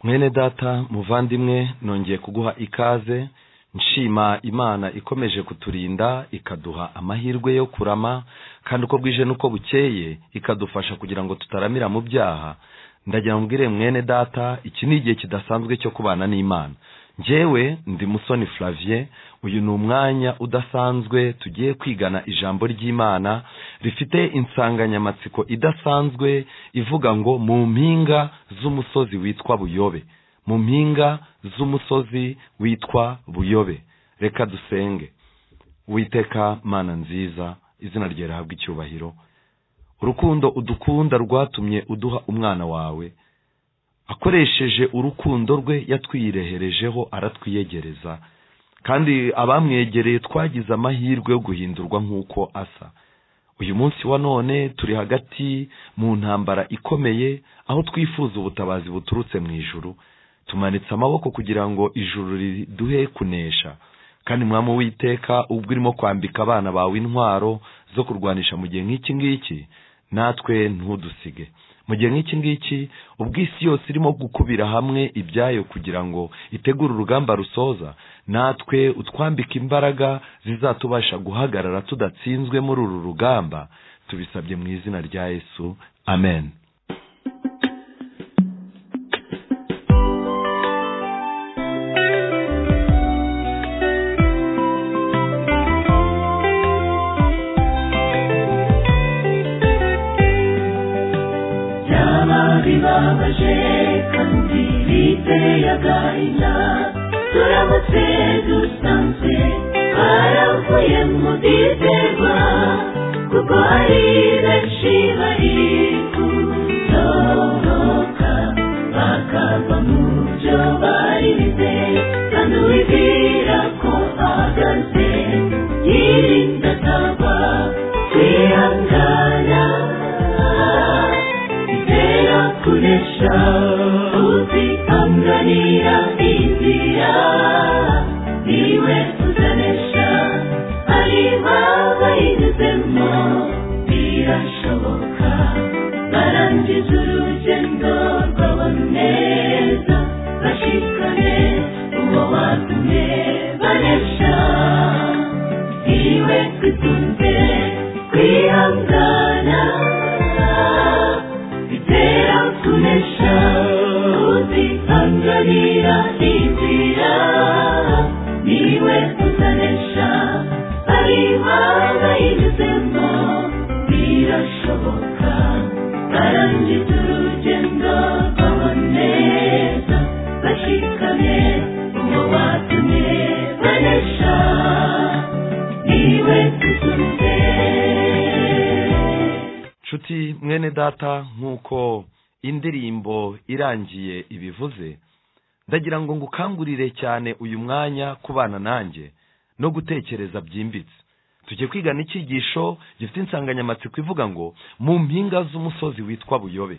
mwene data muvandimwe nongeye kuguha ikaze nshima imana ikomeje kuturinda ikaduha amahirwe yo kurama kandi uko bwije n'uko bukeye ikadufasha kugira ngo tutaramira mu byaha ndagira ngo mbwire mwene data iki ni igihe kidasanzwe cyo kubana n'imana njyewe ndi musoni flavie uyu ni umwanya udasanzwe tugiye kwigana ijambo ry'imana rifite insanganyamatsiko idasanzwe ivuga ngo mu mpinga z'umusozi witwa buyobe mu mpinga z'umusozi witwa buyobe reka dusenge witeka mana nziza izina rye rihabwa icyubahiro urukundo udukunda rwatumye uduha umwana wawe akoresheje urukundo rwe yatwireherejeho aratwiyegereza kandi abamwegereye twagize amahirwe yo guhindurwa nk'uko asa uyu munsi wa none turi hagati mu ntambara ikomeye aho twifuza ubutabazi buturutse mu ijuru tumanitse amaboko kugira ngo ijuru riduhe kunesha kandi mwami witeka ubwo urimo kwambika abana bawe intwaro zo kurwanisha mu gihe nk'iki ngiki natwe ntudusige mu gihe nk'iki ngiki ubwo isi yose irimo gukubira hamwe ibyayo kugira ngo itegure urugamba rusoza natwe utwambika imbaraga zizatubasha guhagarara tudatsinzwe muri uru rugamba tubisabye mu izina rya yesu amen bibabaje kandi biteye agahinda turamutse dusanze baravuye mu bitema kuko hari benshi bari kutoroka bakava mu byo bari bize kandi uwibwira ko ahagaze yirinda atagwa kwihangana itera kunesha uzi anganira inzira niwe uzanesha ari babayinyuzemo birashoboka barangiza urugendo rwabo neza bashikane uwo watumye banesha niwe kwitunze kwihangana bitera kunesha uzi anganira inzira niwe uzanesha ari imana inyuzemo birashoboka barangiza urugendo rwabo neza bashikane uwo watumye banesha niwe usunze nshuti mwene data nk'uko indirimbo irangiye ibivuze ndagira ngo ngukangurire cyane uyu mwanya kubana nanjye no gutekereza byimbitse tujye kwigana icyigisho gifite insanganyamatsiko ivuga ngo mu mpinga z'umusozi witwa buyobe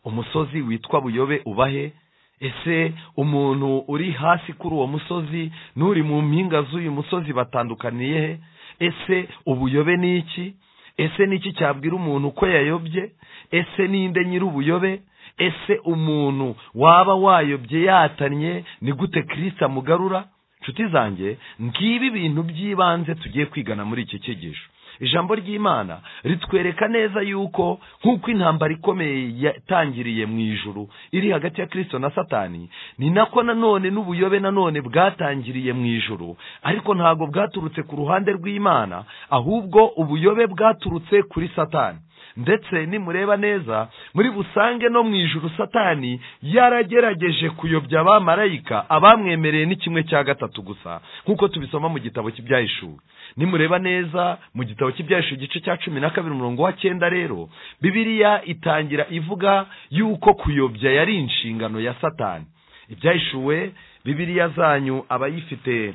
umusozi witwa buyobe uba he ese umuntu uri hasi kuri uwo musozi n'uri mu mpinga z'uyu musozi batandukaniye he ese ubuyobe ni iki ese ni iki cyabwira umuntu ko yayobye ese ninde nyir'ubuyobe ese umuntu waba wayobye yatanye ni gute kirisita amugarura nshuti zanjye ngibi ibintu by'ibanze tugiye kwigana muri iki cyigisho ijambo ry'imana ritwereka neza yuko nk'uko intambara ikomeye yatangiriye mu ijuru iri hagati ya kirisito na satani ni nako nanone n'ubuyobe nanone bwatangiriye mu ijuru ariko ntabwo bwaturutse ku ruhande rw'imana ahubwo ubuyobe bwaturutse kuri satani ndetse nimureba neza muri busange no mu ijuru satani yaragerageje kuyobya abamarayika abamwemereye ni kimwe cya gatatu gusa nk'uko tubisoma mu gitabo cy'ibyahishuri nimureba neza mu gitabo cy'ibyahishuri igice cya cumi na kabiri umurongo wa cyenda rero bibiriya itangira ivuga yuko kuyobya yari inshingano ya satani ibyahishuwe bibiriya zanyu abayifite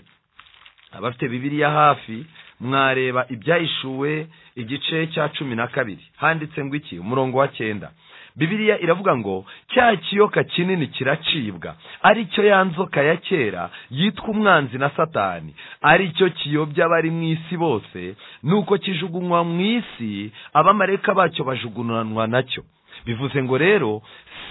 abafite bibiriya hafi mwareba ibyahishuwe igice cya cumi na kabiri handitse ngo iki umurongo wa cyenda bibiriya iravuga ngo cya kiyoka kinini kiracibwa ari cyo ya nzoka ya kera yitwa umwanzi na satani ari cyo kiyobya abari mu isi bose nuko kijugunywa mu isi abamareka bacyo bajugunywa nacyo bivuze ngo rero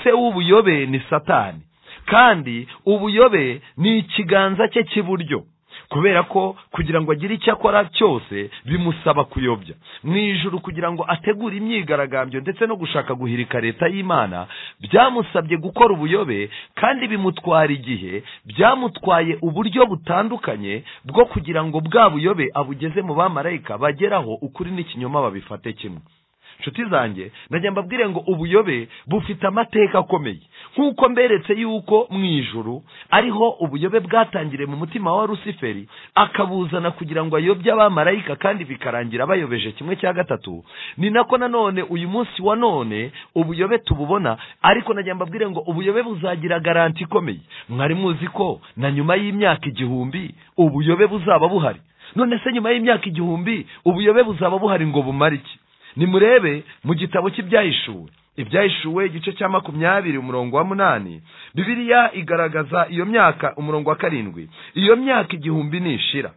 se w'ubuyobe ni satani kandi ubuyobe ni ikiganza cye cy'iburyo kubera ko kugira ngo agire icyo akora cyose bimusaba kuyobya mu ijuru kugira ngo ategure imyigaragambyo ndetse no gushaka guhirika leta y'imana byamusabye gukora ubuyobe kandi bimutwara igihe byamutwaye uburyo butandukanye bwo kugira ngo bwa buyobe abugeze mu bamarayika bageraho ukuri n'ikinyoma babifate kimwe nshuti zanjye ndajya mbabwire ngo ubuyobe bufite amateka akomeye nk'uko mberetse yuko mu ijuru ariho ubuyobe bwatangiriye mu mutima wa rusiferi akabuzana kugira ngo ayobye abamarayika kandi bikarangira bayobeje kimwe cya gatatu ni nako nanone uyu munsi wa none ubuyobe tububona ariko najya mbabwire ngo ubuyobe buzagira garanti ikomeye mwari muzi ko na nyuma y'imyaka igihumbi ubuyobe buzaba buhari none se nyuma y'imyaka igihumbi ubuyobe buzaba buhari ngo bumare iki nimurebe mu gitabo cy'ibyahishuwe ibyahishuwe igice cya makumyabiri umurongo wa munani bibiliya igaragaza iyo myaka umurongo wa karindwi iyo myaka igihumbi nishira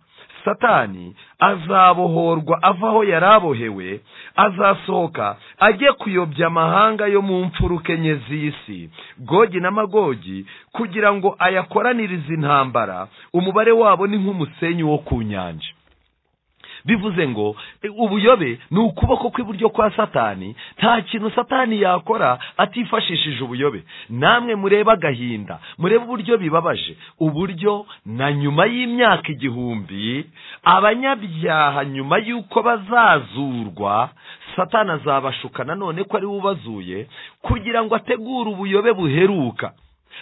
satani azabohorwa avaho yari abohewe azasohoka ajye kuyobya amahanga yo mu mfuruka enye z'isi gogi na magogi kugira ngo ayakoranirize intambara umubare wabo ni nk'umusenyi wo ku nyanja bivuze ngo e, ubuyobe ni ukuboko kw'iburyo kwa satani nta kintu satani yakora atifashishije ubuyobe namwe murebe agahinda murebe uburyo bibabaje uburyo na nyuma y'imyaka igihumbi abanyabyaha nyuma y'uko bazazurwa satani azabashuka nanone ko ari we ubazuye kugira ngo ategure ubuyobe buheruka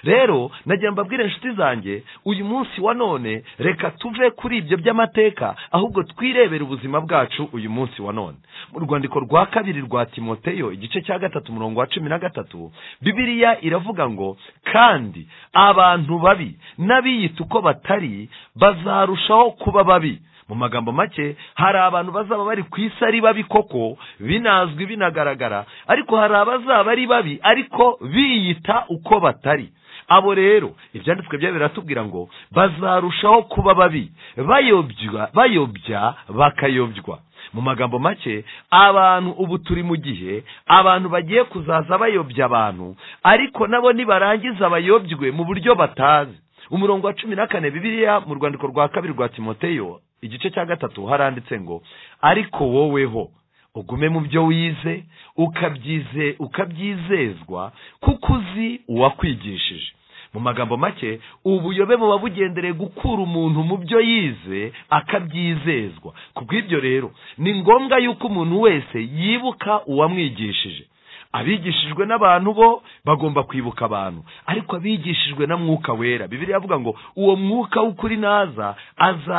rero nagira mbabwire inshuti zanjye uyu munsi wa none reka tuve kuri ibyo by'amateka ahubwo twirebere ubuzima bwacu uyu munsi wa none mu rwandiko rwa kabiri rwa timoteyo igice cya gatatu umurongo wa cumi na gatatu bibiliya iravuga ngo kandi abantu babi n'abiyita uko batari bazarushaho kuba babi mu magambo make hari abantu bazaba bari ku isi ari babi koko binazwi binagaragara ariko hari abazaba ari babi ariko biyita uko batari abo rero ibyanditswe byabo biratubwira ngo bazarushaho kuba babi bayobya bayobya bakayobywa mu magambo make abantu ubu turi mu gihe abantu bagiye kuzaza bayobya abantu ariko nabo nibarangiza bayobywe mu buryo batazi umurongo wa cumi na kane bibiliya mu rwandiko rwa kabiri rwa timoteyo igice cya gatatu haranditse ngo ariko woweho ugume mu byo wize ukabyize ukabyizezwa kuko uzi uwakwigishije mu magambo make ubuyobe buba bugendereye gukura umuntu mu byo yize akabyizezwa ku bw'ibyo rero ni ngombwa yuko umuntu wese yibuka uwamwigishije abigishijwe n'abantu bo bagomba kwibuka abantu ariko abigishijwe na mwuka wera bibiri avuga ngo uwo mwuka w'ukuri naza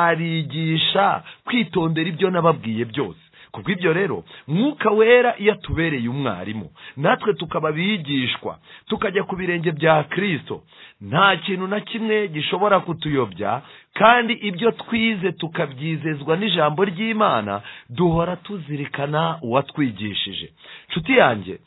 azarigisha kwitondera ibyo nababwiye byose kubw'ibyo rero mwuka wera iyo atubereye umwarimu natwe tukaba abigishwa tukajya ku birenge bya kirisito nta kintu na kimwe gishobora kutuyobya kandi ibyo twize tukabyizezwa n'ijambo ry'imana duhora tuzirikana uwatwigishije nshuti yanjye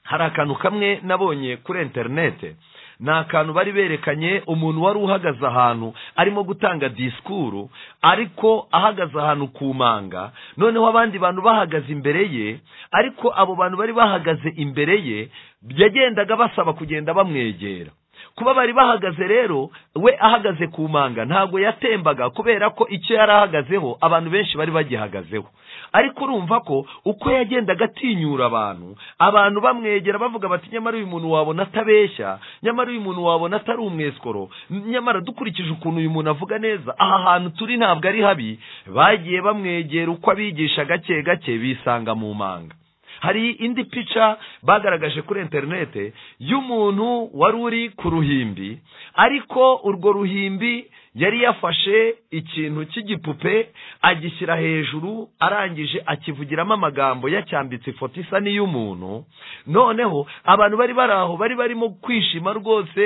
hari akantu kamwe nabonye kuri interinete ni akantu bari berekanye umuntu wari uhagaze ahantu arimo gutanga disikuru ariko ahagaze ahantu ku manga noneho abandi bantu bahagaze imbere ye ariko abo bantu bari bahagaze imbere ye yagendaga basaba kugenda bamwegera kuba bari bahagaze rero we ahagaze ku manga ntabwo yatembaga kubera ko icyo yari ahagazeho abantu benshi bari bagihagazeho ariko urumva ko uko yagendaga atinyura abantu abantu bamwegera bavuga bati nyamara uyu muntu wabona atabeshya nyamara uyu muntu wabona atari umweskoro nyamara dukurikije ukuntu uyu muntu avuga neza aha hantu turi ntabwo ari habi bagiye bamwegera uko abigisha gake gake bisanga mu manga hari indi pica bagaragaje kuri interinete y'umuntu wari uri ku ruhimbi ariko urwo ruhimbi yari yafashe ikintu cy'igipupe agishyira hejuru arangije akivugiramo amagambo yacyambitse ifoto isa n'iy'umuntu noneho abantu bari bari aho bari barimo kwishima rwose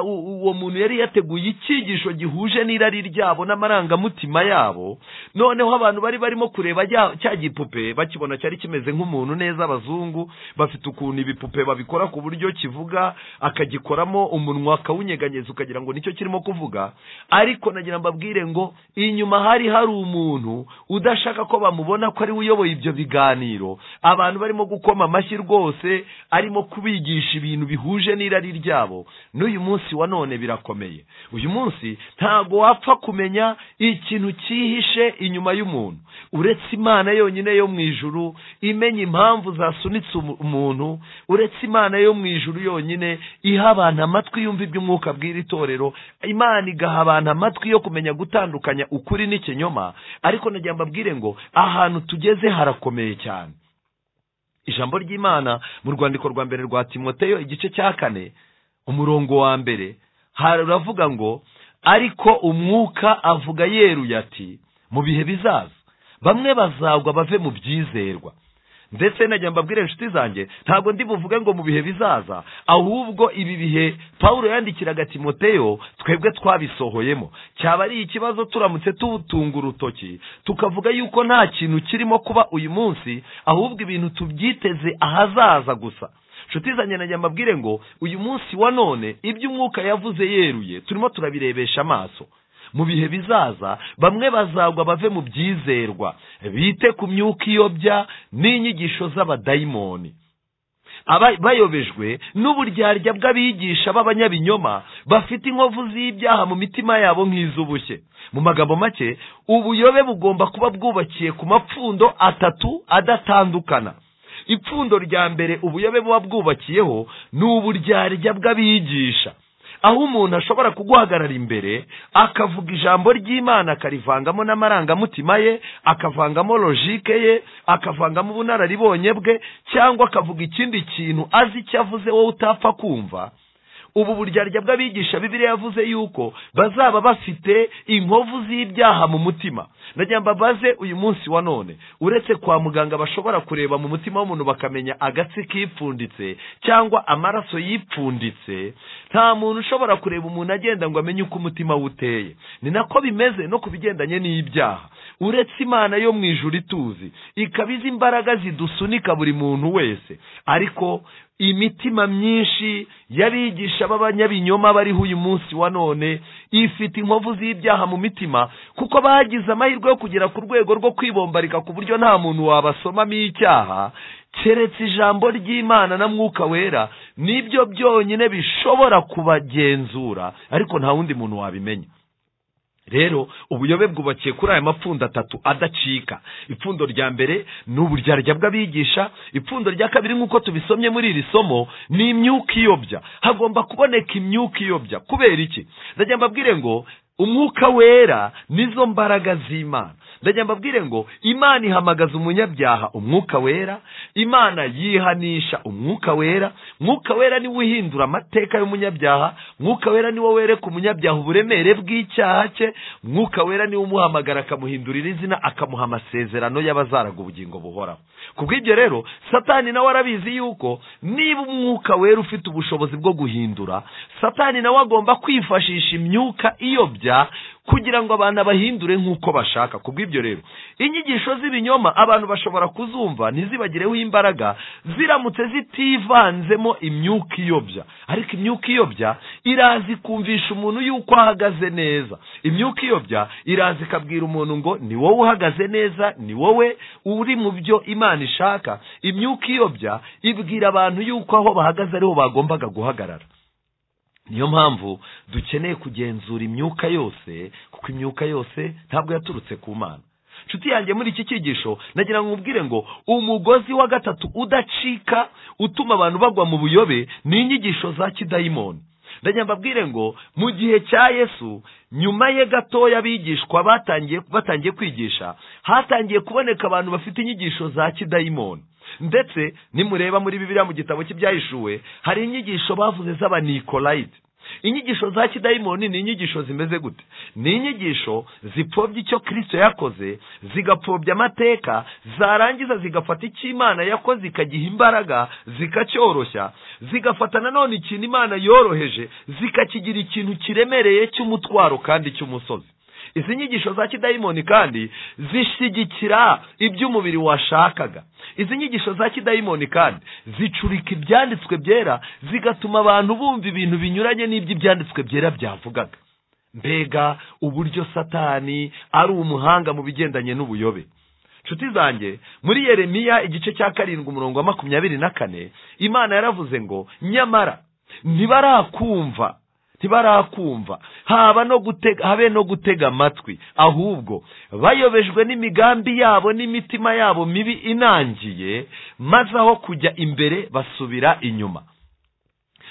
uwo muntu yari yateguye icyigisho gihuje n'irari ryabo n'amarangamutima yabo noneho abantu bari barimo kureba cya gipupe bakibona cyari kimeze nk'umuntu neza abazungu bafite ukuntu ibipupe babikora ku buryo kivuga akagikoramo umunwa akawunyeganyeza ukagira ngo nicyo kirimo kuvuga ari ariko nagira mbabwire ngo inyuma hari hari umuntu udashaka ko bamubona ko ariwe uyoboye ibyo biganiro abantu barimo gukoma amashyi rwose arimo kubigisha ibintu bihuje n'irari ryabo n'uyu munsi wa none birakomeye uyu munsi ntabwo wapfa kumenya ikintu cyihishe inyuma y'umuntu uretse imana yonyine yo mu ijuru imenya impamvu zasunitse umu- umuntu uretse imana yo mu ijuru yonyine iha abantu amatwi yumva iby'umwuka bw'iri torero imana igaha abantu amatwi yo kumenya gutandukanya ukuri n'ikinyoma ariko nagira mbabwire ngo ahantu tugeze harakomeye cyane ijambo ry'imana mu rwandiko rwa mbere rwa timoteyo igice cya kane umurongo wa mbere haravuga ngo ariko umwuka avuga yeruye ati mu bihe bizaza bamwe bazagwa bave mu byizerwa ndetse najya mbabwire inshuti zanjye ntabwo ndi buvuge ngo mu bihe bizaza ahubwo ibi bihe pawulo yandikiraga timoteyo twebwe twabisohoyemo cyaba ari ikibazo turamutse tutunga urutoki tukavuga yuko nta kintu kirimo kuba uyu munsi ahubwo ibintu tubyiteze ahazaza gusa inshuti zanjye najya mbabwire ngo uyu munsi wa none ibyo umwuka yavuze yeruye turimo turabirebesha amaso mu bihe bizaza bamwe bazagwa bave mu byizerwa bite ku myuka iyobya n'inyigisho z'abadayimoni Aba- bayobejwe n'uburyarya bw'abigisha b'abanyabinyoma bafite inkovu z'ibyaha mu mitima yabo nk'iz'ubushye mu magambo make ubuyobe bugomba kuba bwubakiye ku mapfundo atatu adatandukana ipfundo rya mbere ubuyobe buba bwubakiyeho ni uburyarya bw'abigisha aho umuntu ashobora kuguhagarara imbere akavuga ijambo ry'imana akarivangamo n'amarangamutima ye akavangamo logike ye akavangamo ubunararibonye bwe cyangwa akavuga ikindi kintu azi icyo avuze wowe utapfa kumva ubu buryarya bw'abigisha bibiri yavuze yuko bazaba bafite inkovu z'ibyaha mu mutima nagira ngo mbabaze uyu munsi wa none uretse kwa muganga bashobora kureba mu mutima w'umuntu bakamenya agatsi kipfunditse cyangwa amaraso yipfunditse nta muntu ushobora kureba umuntu agenda ngo amenye uko umutima we uteye ni nako bimeze no ku bigendanye n'ibyaha uretse imana yo mu ijuru ituzi ikaba izi imbaraga zidusunika buri muntu wese ariko imitima myinshi y'abigisha b'abanyabinyoma bariho uyu munsi wa none ifite inkovu z'ibyaha mu mitima kuko bagize amahirwe yo kugera ku rwego rwo kwibombarika ku buryo nta muntu wabasomamo icyaha keretse ijambo ry'imana na mwuka wera nibyo byonyine bishobora kubagenzura ariko nta wundi muntu wabimenya rero ubuyobe bwubakiye kuri aya mapfundo atatu adacika ipfundo rya mbere ni uburyarya bw'abigisha ipfundo rya kabiri nk'uko tubisomye muri iri somo ni imyuka iyobya hagomba kuboneka imyuka iyobya kubera iki ndagira mbabwire ngo umwuka wera nizo mbaraga z'imana ndagira mbabwire ngo imana ihamagaza umunyabyaha umwuka wera imana yihanisha umwuka wera mwuka wera niwe uhindura amateka y'umunyabyaha mwuka wera niwo wereka umunyabyaha uburemere bw'icyaha cye mwuka wera niwe umuhamagara akamuhindurira izina akamuha amasezerano y'abazaraga ubugingo buhoraho ku bw'ibyo rero satani nawe arabizi yuko niba umwuka wera ufite ubushobozi bwo guhindura satani nawe agomba kwifashisha imyuka iyobya kugira ngo abantu abahindure nk'uko bashaka ku bw'ibyo rero inyigisho z'ibinyoma abantu bashobora kuzumva ntizibagireho imbaraga ziramutse zitivanzemo imyuka iyobya ariko imyuka iyobya irazi kumvisha umuntu yuko ahagaze neza imyuka iyobya irazi ikabwira umuntu ngo ni wowe uhagaze neza ni wowe uri mu byo imana ishaka imyuka iyobya ibwira abantu yuko aho bahagaze ariho bagombaga guhagarara niyo mpamvu dukeneye kugenzura imyuka yose kuko imyuka yose ntabwo yaturutse ku mana inshuti yanjye muri iki cyigisho nagira ngo nkubwire ngo umugozi wa gatatu udacika utuma abantu bagwa mu buyobe ni inyigisho za kidayimoni ndagira mbabwire ngo mu gihe cya yesu nyuma ye gatoya abigishwa batangiye batangiye kwigisha hatangiye kuboneka abantu bafite inyigisho za kidayimoni ndetse nimureba muri bibiliya mu gitabo cy'ibyahishuwe hari inyigisho bavuze z'abanikorayiti inyigisho za kidayimoni ni inyigisho zimeze gute ni inyigisho zipfobya icyo kirisito yakoze zigapfobya amateka zarangiza zigafata icyo imana yakoze ikagiha imbaraga zikacyoroshya zigafata nanone ikintu imana yoroheje zikakigira ikintu kiremereye cy'umutwaro kandi cy'umusozi izi nyigisho za kidayimoni kandi zishyigikira ibyo umubiri washakaga izi nyigisho za kidayimoni kandi zicurika ibyanditswe byera zigatuma abantu bumva ibintu binyuranye n'iby'ibyanditswe byera byavugaga mbega uburyo satani ari umuhanga mu bigendanye n'ubuyobe nshuti zanjye muri yeremiya igice cya karindwi umurongo wa makumyabiri na kane imana yaravuze ngo nyamara ntibarakumva ntibarakumva haba no gutega habe no gutega amatwi ahubwo bayobejwe n'imigambi yabo n'imitima yabo mibi inangiye maze aho kujya imbere basubira inyuma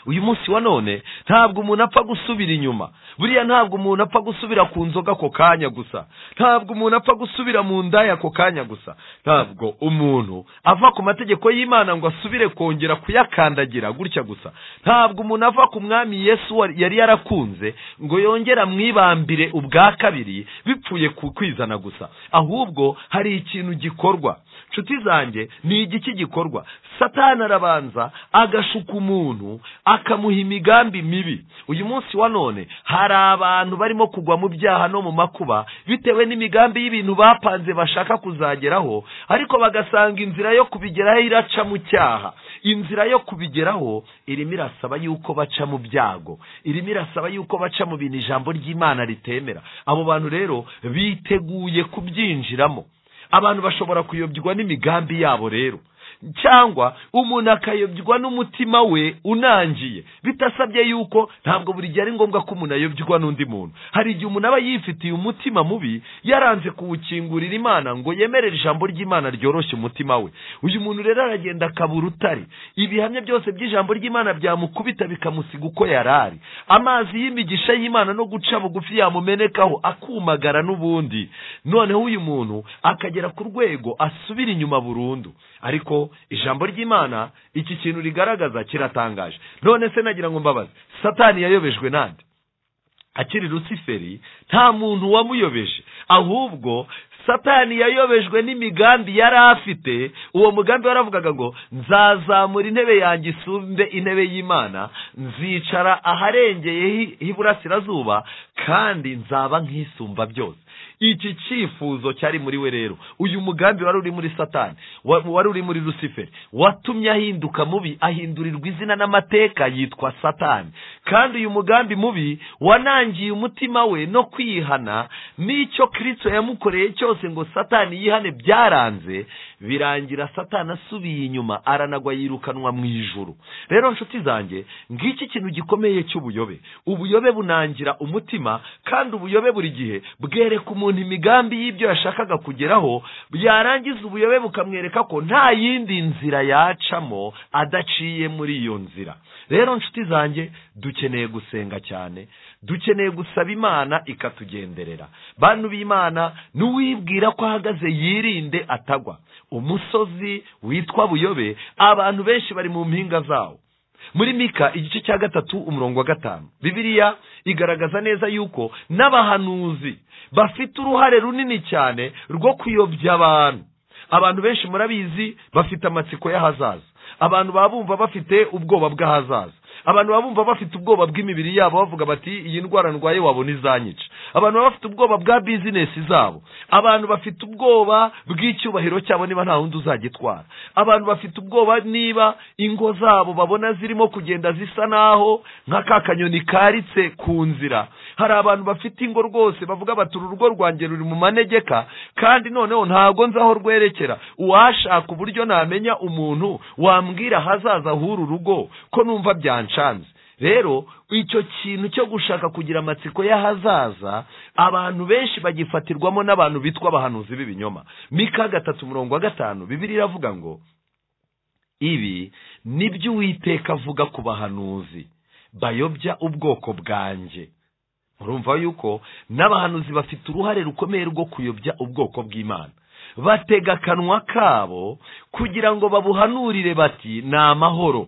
uyu munsi wa none ntabwo umuntu apfa gusubira inyuma buriya ntabwo umuntu apfa gusubira ku nzoga ako kanya gusa ntabwo umuntu apfa gusubira mu ndaya ako kanya gusa ntabwo umuntu ava ku mategeko y'imana ngo asubire kongera kuyakandagira gutya gusa ntabwo umuntu ava ku mwami yesu wa- yari yarakunze ngo yongere amwibambire ubwa kabiri bipfuye ku kwizana gusa ahubwo hari ikintu gikorwa nshuti zanjye ni igiki gikorwa satani arabanza agashuka umuntu akamuha imigambi mibi uyu munsi wa none hari abantu barimo kugwa mu byaha no mu makuba bitewe n'imigambi y'ibintu bapanze bashaka kuzageraho ariko bagasanga inzira yo kubigeraho iraca mu cyaha inzira yo kubigeraho irimo irasaba yuko baca mu byago irimo irasaba yuko baca mu bintu ijambo ry'imana ritemera abo bantu rero biteguye kubyinjiramo abantu bashobora kuyobywa n'imigambi yabo rero cyangwa umuntu akayobywa n'umutima we unangiye bitasabye yuko ntabwo buri gihe ari ngombwa ko umuntu ayobywa n'undi muntu hari igihe umuntu aba yifitiye umutima mubi yaranze kuwukingurira imana ngo yemerere ijambo ry'imana ryoroshye umutima we uyu muntu rero aragenda akaba urutare ibihamya byose by'ijambo ry'imana byamukubita bikamusiga uko yari ari amazi y'imigisha y'imana no guca bugufi yamumenekaho akumagara n'ubundi noneho uyu muntu akagera ku rwego asubira inyuma burundu ariko ijambo ry'imana iki kintu rigaragaza kiratangaje none se nagira ngo mbabaze satani yayobejwe nande akiri rusiferi nta muntu wamuyobeje ahubwo satani yayobejwe n'imigambi yari afite uwo mugambi waravugaga ngo nzazamura intebe yanjye isumbe intebe y'imana nzicara aharengeye hi- h'iburasirazuba kandi nzaba nk'isumba byose iki cyifuzo cyari muri we rero uyu mugambi wari uri muri satani wa- wari uri muri rusiferi watumye ahinduka mubi ahindurirwa izina n'amateka yitwa satani kandi uyu mugambi mubi wanangiye umutima we no kwihana n'icyo kirisito yamukoreye cyose ngo satani yihane byaranze birangira satani asubiye inyuma aranagwa yirukanwa mu ijuru rero nshuti zanjye ngiki ikintu gikomeye cy'ubuyobe ubuyobe bunangira umutima kandi ubuyobe buri gihe bwereka umuntu imigambi y'ibyo yashakaga kugeraho yarangiza ubuyobe bukamwereka ko nta yindi nzira yacamo adaciye muri iyo nzira rero nshuti zanjye dukeneye gusenga cyane dukeneye gusaba imana ikatugenderera bantu b'imana n'uwibwira ko ahagaze yirinde atagwa umusozi witwa buyobe abantu benshi bari mu mpinga zawo muri mika igice cya gatatu umurongo wa gatanu bibiliya igaragaza neza yuko n'abahanuzi bafite uruhare runini cyane rwo kuyobya abantu abantu benshi murabizi bafite amatsiko y'ahazaza abantu baba bumva bafite ubwoba bw'ahazaza abantu baba bumva bafite ubwoba bw'imibiri yabo bavuga bati iyi ndwara ndwaye wabona izanyica abantu baba bafite ubwoba bwa bizinesi zabo abantu bafite ubwoba bw'icyubahiro cyabo niba nta wundi uzagitwara abantu bafite ubwoba niba ingo zabo babona zirimo kugenda zisa naho nka ka kanyoni karitse ku nzira hari abantu bafite ingo rwose bavuga bati uru rugo rwanjye ruri mu manegeka kandi noneho ntabwo nzi aho rwerekera uwashaka uburyo namenya umuntu wambwira ahazaza h'uru rugo ko numva byancanze rero icyo kintu cyo gushaka kugira amatsiko y'ahazaza abantu benshi bagifatirwamo n'abantu bitwa abahanuzi b'ibinyoma mika gatatu umurongo wa gatanu bibiri iravuga ngo ibi nibyo uwiteka avuga ku bahanuzi bayobya ubwoko bwanjye murumva yuko n'abahanuzi bafite uruhare rukomeye rwo kuyobya ubwoko bw'imana batega akanwa kabo kugira ngo babuhanurire bati ni amahoro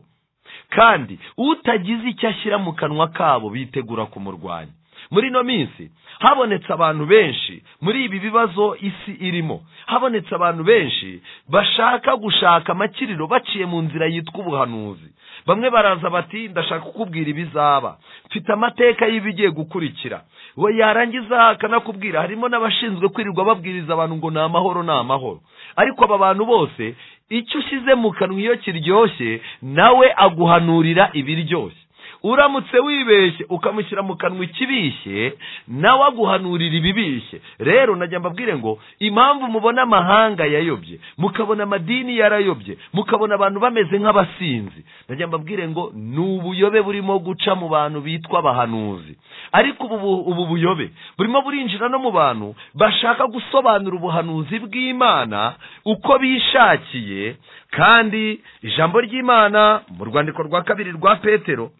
kandi utagize icyo ashyira mu kanwa kabo bitegura kumurwanya muri ino minsi habonetse abantu benshi muri ibi bibazo isi irimo habonetse abantu benshi bashaka gushaka amakiriro baciye mu nzira yitwa ubuhanuzi bamwe baraza bati ndashaka kukubwira ibizaba mfite amateka y'ibigiye gukurikira we yarangiza akanakubwira harimo n'abashinzwe kwirirwa babwiriza abantu ngo ni amahoro ni amahoro ariko aba bantu bose icyo ushyize mu kanwa iyo kiryoshye nawe aguhanurira ibiryoshye uramutse wibeshye ukamushyira mu kanwa ikibishye nawe aguhanurira ibibishye rero najya mbabwire ngo impamvu mubona amahanga yayobye mukabona amadini yarayobye mukabona abantu bameze nk'abasinzi najya mbabwire ngo ni ubuyobe burimo guca mu bantu bitwa abahanuzi ariko ubu bu- ubu buyobe burimo burinjira no mu bantu bashaka gusobanura ubuhanuzi bw'imana uko bishakiye kandi ijambo ry'imana mu rwandiko rwa kabiri rwa petero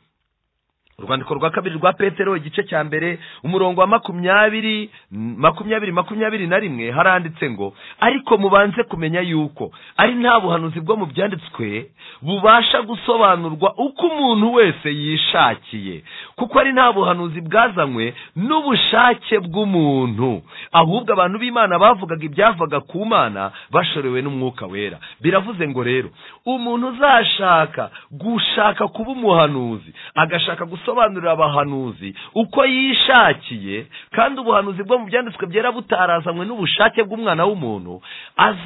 urwandiko rwa kabiri rwa petero igice cya mbere umurongo wa makumyabiri mm, makumyabiri makumyabiri na rimwe haranditse ngo ariko mubanze kumenya yuko ari nta buhanuzi bwo mu byanditswe bubasha gusobanurwa uko umuntu wese yishakiye kuko ari nta buhanuzi bwazanywe n'ubushake bw'umuntu ahubwo abantu b'imana bavugaga ibyavaga ku mana bashorewe n'umwuka wera biravuze ngo rero umuntu uzashaka gushaka kuba umuhanuzi agashaka gusobanurira abahanuzi uko yishakiye kandi ubuhanuzi bwo mu byanditswe byera butarazanywe n'ubushake bw'umwana w'umuntu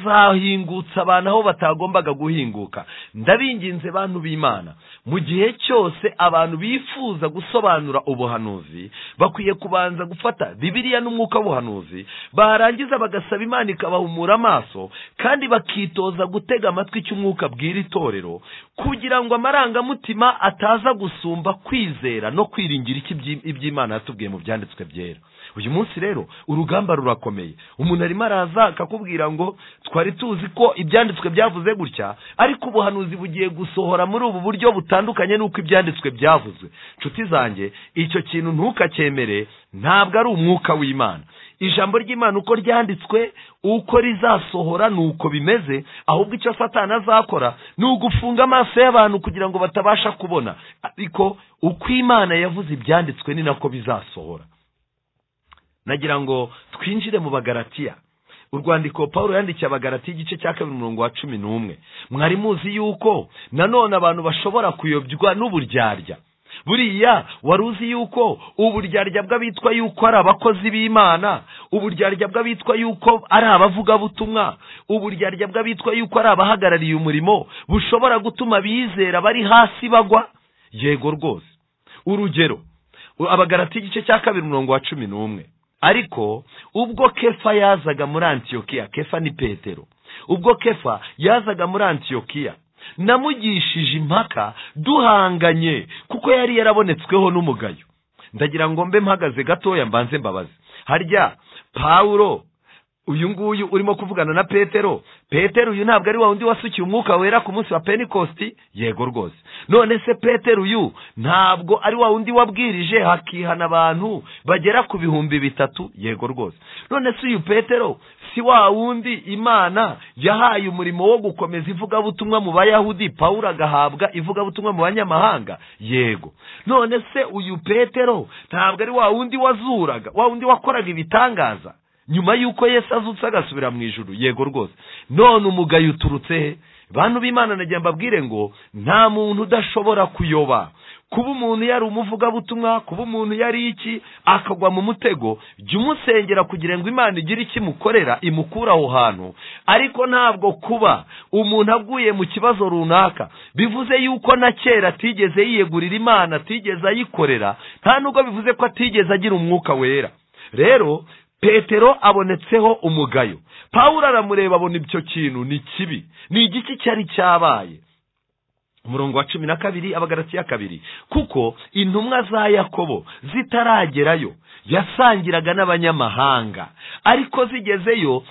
azahingutsa abantu aho batagombaga guhinguka ndabinginze bantu b'imana mu gihe cyose abantu bifuza gusobanura ubuhanuzi bakwiye kubanza gufata bibiliya n'umwuka w'ubuhanuzi barangiza bagasaba imana ikabahumura amaso kandi bakitoza gutega amatwi icyo umwuka abwira itorero kugira ngo amarangamutima ataza gusumba kwizera no kwiringira iki ibyi- iby'imana yatubwiye mu byanditswe byera uyu munsi rero urugamba rurakomeye umuntu arimo araza akakubwira ngo twari tuzi ko ibyanditswe byavuze gutya ariko ubuhanuzi bugiye gusohora muri ubu buryo butandukanye n'uko ibyanditswe byavuzwe nshuti zanjye icyo kintu ntukacyemere ntabwo ari umwuka w'imana ijambo ry'imana uko ryanditswe uko rizasohora ni uko bimeze ahubwo icyo satani azakora ni ugufunga amaso y'abantu kugira ngo batabasha kubona ariko uko imana yavuze ibyanditswe ni nako bizasohora nagira ngo twinjire mu bagaratiya urwandiko paul yandikiye abagaratiya igice cya kabiri umurongo wa cumi n'umwe mwari muzi yuko nanone abantu bashobora kuyobywa n'uburyarya buriya wari uzi yuko uburyarya bw'abitwa yuko ari abakozi b'imana uburyarya bw'abitwa yuko ari abavugabutumwa uburyarya bw'abitwa yuko ari abahagarariye umurimo bushobora gutuma abizera bari hasi bagwa yego rwose urugero abagarati igice cya kabiri umurongo wa cumi n'umwe ariko ubwo kefa yazaga muri antiyokiya kefa ni petero ubwo kefa yazaga muri antiyokiya namugishije impaka duhanganye kuko yari yarabonetsweho n'umugayo ndagira ngo mbe mpagaze gatoya mbanze mbabaze harya pawulo uyu nguyu urimo kuvugana na petero petero uyu ntabwo ari wa wundi wasukiye umwuka wera ku munsi wa penikosti yego rwose none se petero uyu ntabwo ari wa wundi wabwirije hakihana abantu bagera ku bihumbi bitatu yego rwose none se uyu petero si wa wundi imana yahaye umurimo wo gukomeza ivugabutumwa mu bayahudi pawulo agahabwa ivugabutumwa mu banyamahanga yego none se uyu petero ntabwo ari wa wundi wazuraga wa wundi wakoraga ibitangaza nyuma y'uko yesu azutse agasubira mu ijuru yego rwose none umugayo uturutse he bantu b'imana nagira mbabwire ngo nta muntu udashobora kuyoba kuba umuntu yari umuvugabutumwa kuba umuntu yari iki akagwa mu mutego jya umusengera kugira ngo imana igire icyo imukorera imukura aho hantu ariko ntabwo kuba umuntu aguye mu kibazo runaka bivuze yuko na kera atigeze yiyegurira imana atigeze ayikorera nta nubwo bivuze ko atigeze agira umwuka wera rero petero abonetseho umugayo pawulo aramureba abona icyo kintu ni kibi ni igiki cyari cyabaye umurongo wa cumi na kabiri abagaratiya kabiri kuko intumwa za yakobo zitaragerayo yasangiraga n'abanyamahanga ariko zigezeyo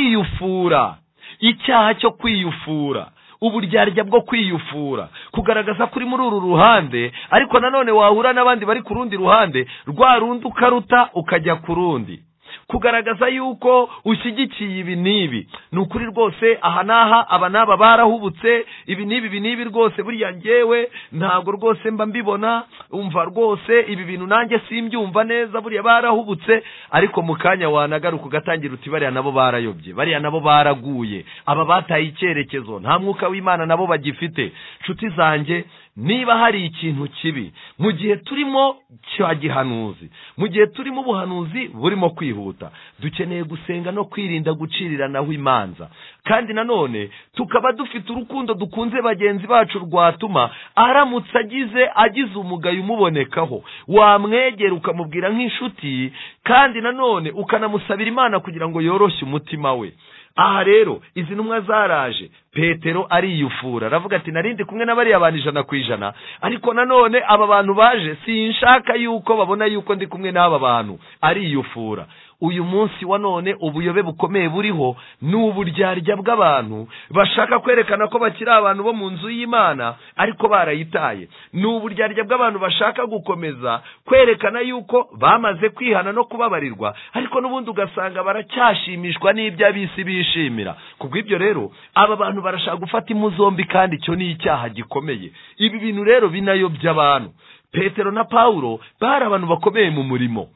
ariyufura icyaha cyo kwiyufura uburyarya bwo kwiyufura kugaragaza ko uri muri uru ruhande ariko nanone wahura n'abandi bari ku rundi ruhande rwa rundi ukaruta ukajya ku rundi kugaragaza yuko ushyigikiye ibi n'ibi ni ukuri rwose aha n'aha aba n'aba barahubutse ibi n'ibi ibi n'ibi rwose buriya ngewe ntabwo rwose mba mbibona umva rwose ibi bintu nanjye simbyumva neza buriya barahubutse ariko mu kanya wanagaruka ugatangira uti bariya nabo barayobye bariya nabo baraguye aba bataye icyerekezo nta mwuka w'imana nabo bagifite nshuti zanjye niba hari ikintu kibi mu gihe turimo cya gihanuzi mu gihe turimo ubuhanuzi burimo kwihuta dukeneye gusenga no kwirinda guciriranaho imanza kandi nanone tukaba dufite urukundo dukunze bagenzi bacu rwatuma aramutse agize agize umugayo umubonekaho wamwegera ukamubwira nk'inshuti kandi nanone ukanamusabira imana kugira ngo yoroshye umutima we aha rero izi ntumwa zaraje petero ariyufura aravuga ati narindi kumwe na bariya bantu ijana ku ijana ariko nanone aba bantu baje sinshaka yuko babona yuko ndi kumwe n'aba bantu ariyufura uyu munsi wa none ubuyobe bukomeye buriho ni uburyarya bw'abantu bashaka kwerekana ko bakiri abantu bo mu nzu y'imana ariko barayitaye ni uburyarya bw'abantu bashaka gukomeza kwerekana yuko bamaze kwihana no kubabarirwa ariko n'ubundi ugasanga baracyashimishwa n'ibyo abisi bishimira kubw'ibyo rero aba bantu barashaka gufata impu zombi kandi icyo ni icyaha gikomeye ibi bintu rero binayobya abantu petero na pawulo bari abantu bakomeye mu murimo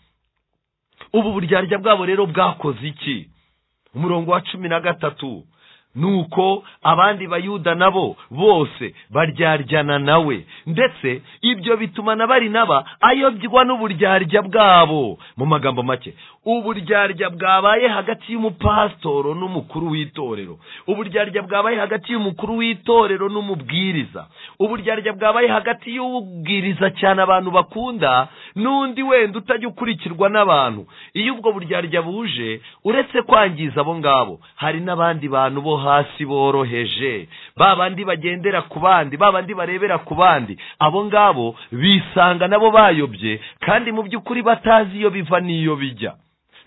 ubu buryarya bwabo rero bwakoze iki umurongo wa cumi na gatatu ni uko abandi bayuda nabo bose baryaryana nawe ndetse ibyo bituma na bari naba ayobywa n'uburyarya bwabo mu magambo make uburyarya bwabaye hagati y'umupasitoro n'umukuru w'itorero uburyarya bwabaye hagati y'umukuru w'itorero n'umubwiriza uburyarya bwabaye hagati y'ubwiriza cyane abantu bakunda n'undi wenda utajya ukurikirwa n'abantu iyo ubwo buryarya buje uretse kwangiza abo ngabo hari n'abandi bantu bo hasi boroheje ba bandi bagendera ku bandi ba bandi barebera ku bandi abo ngabo bisanga nabo bayobye kandi mu by'ukuri batazi iyo biva n'iyo bijya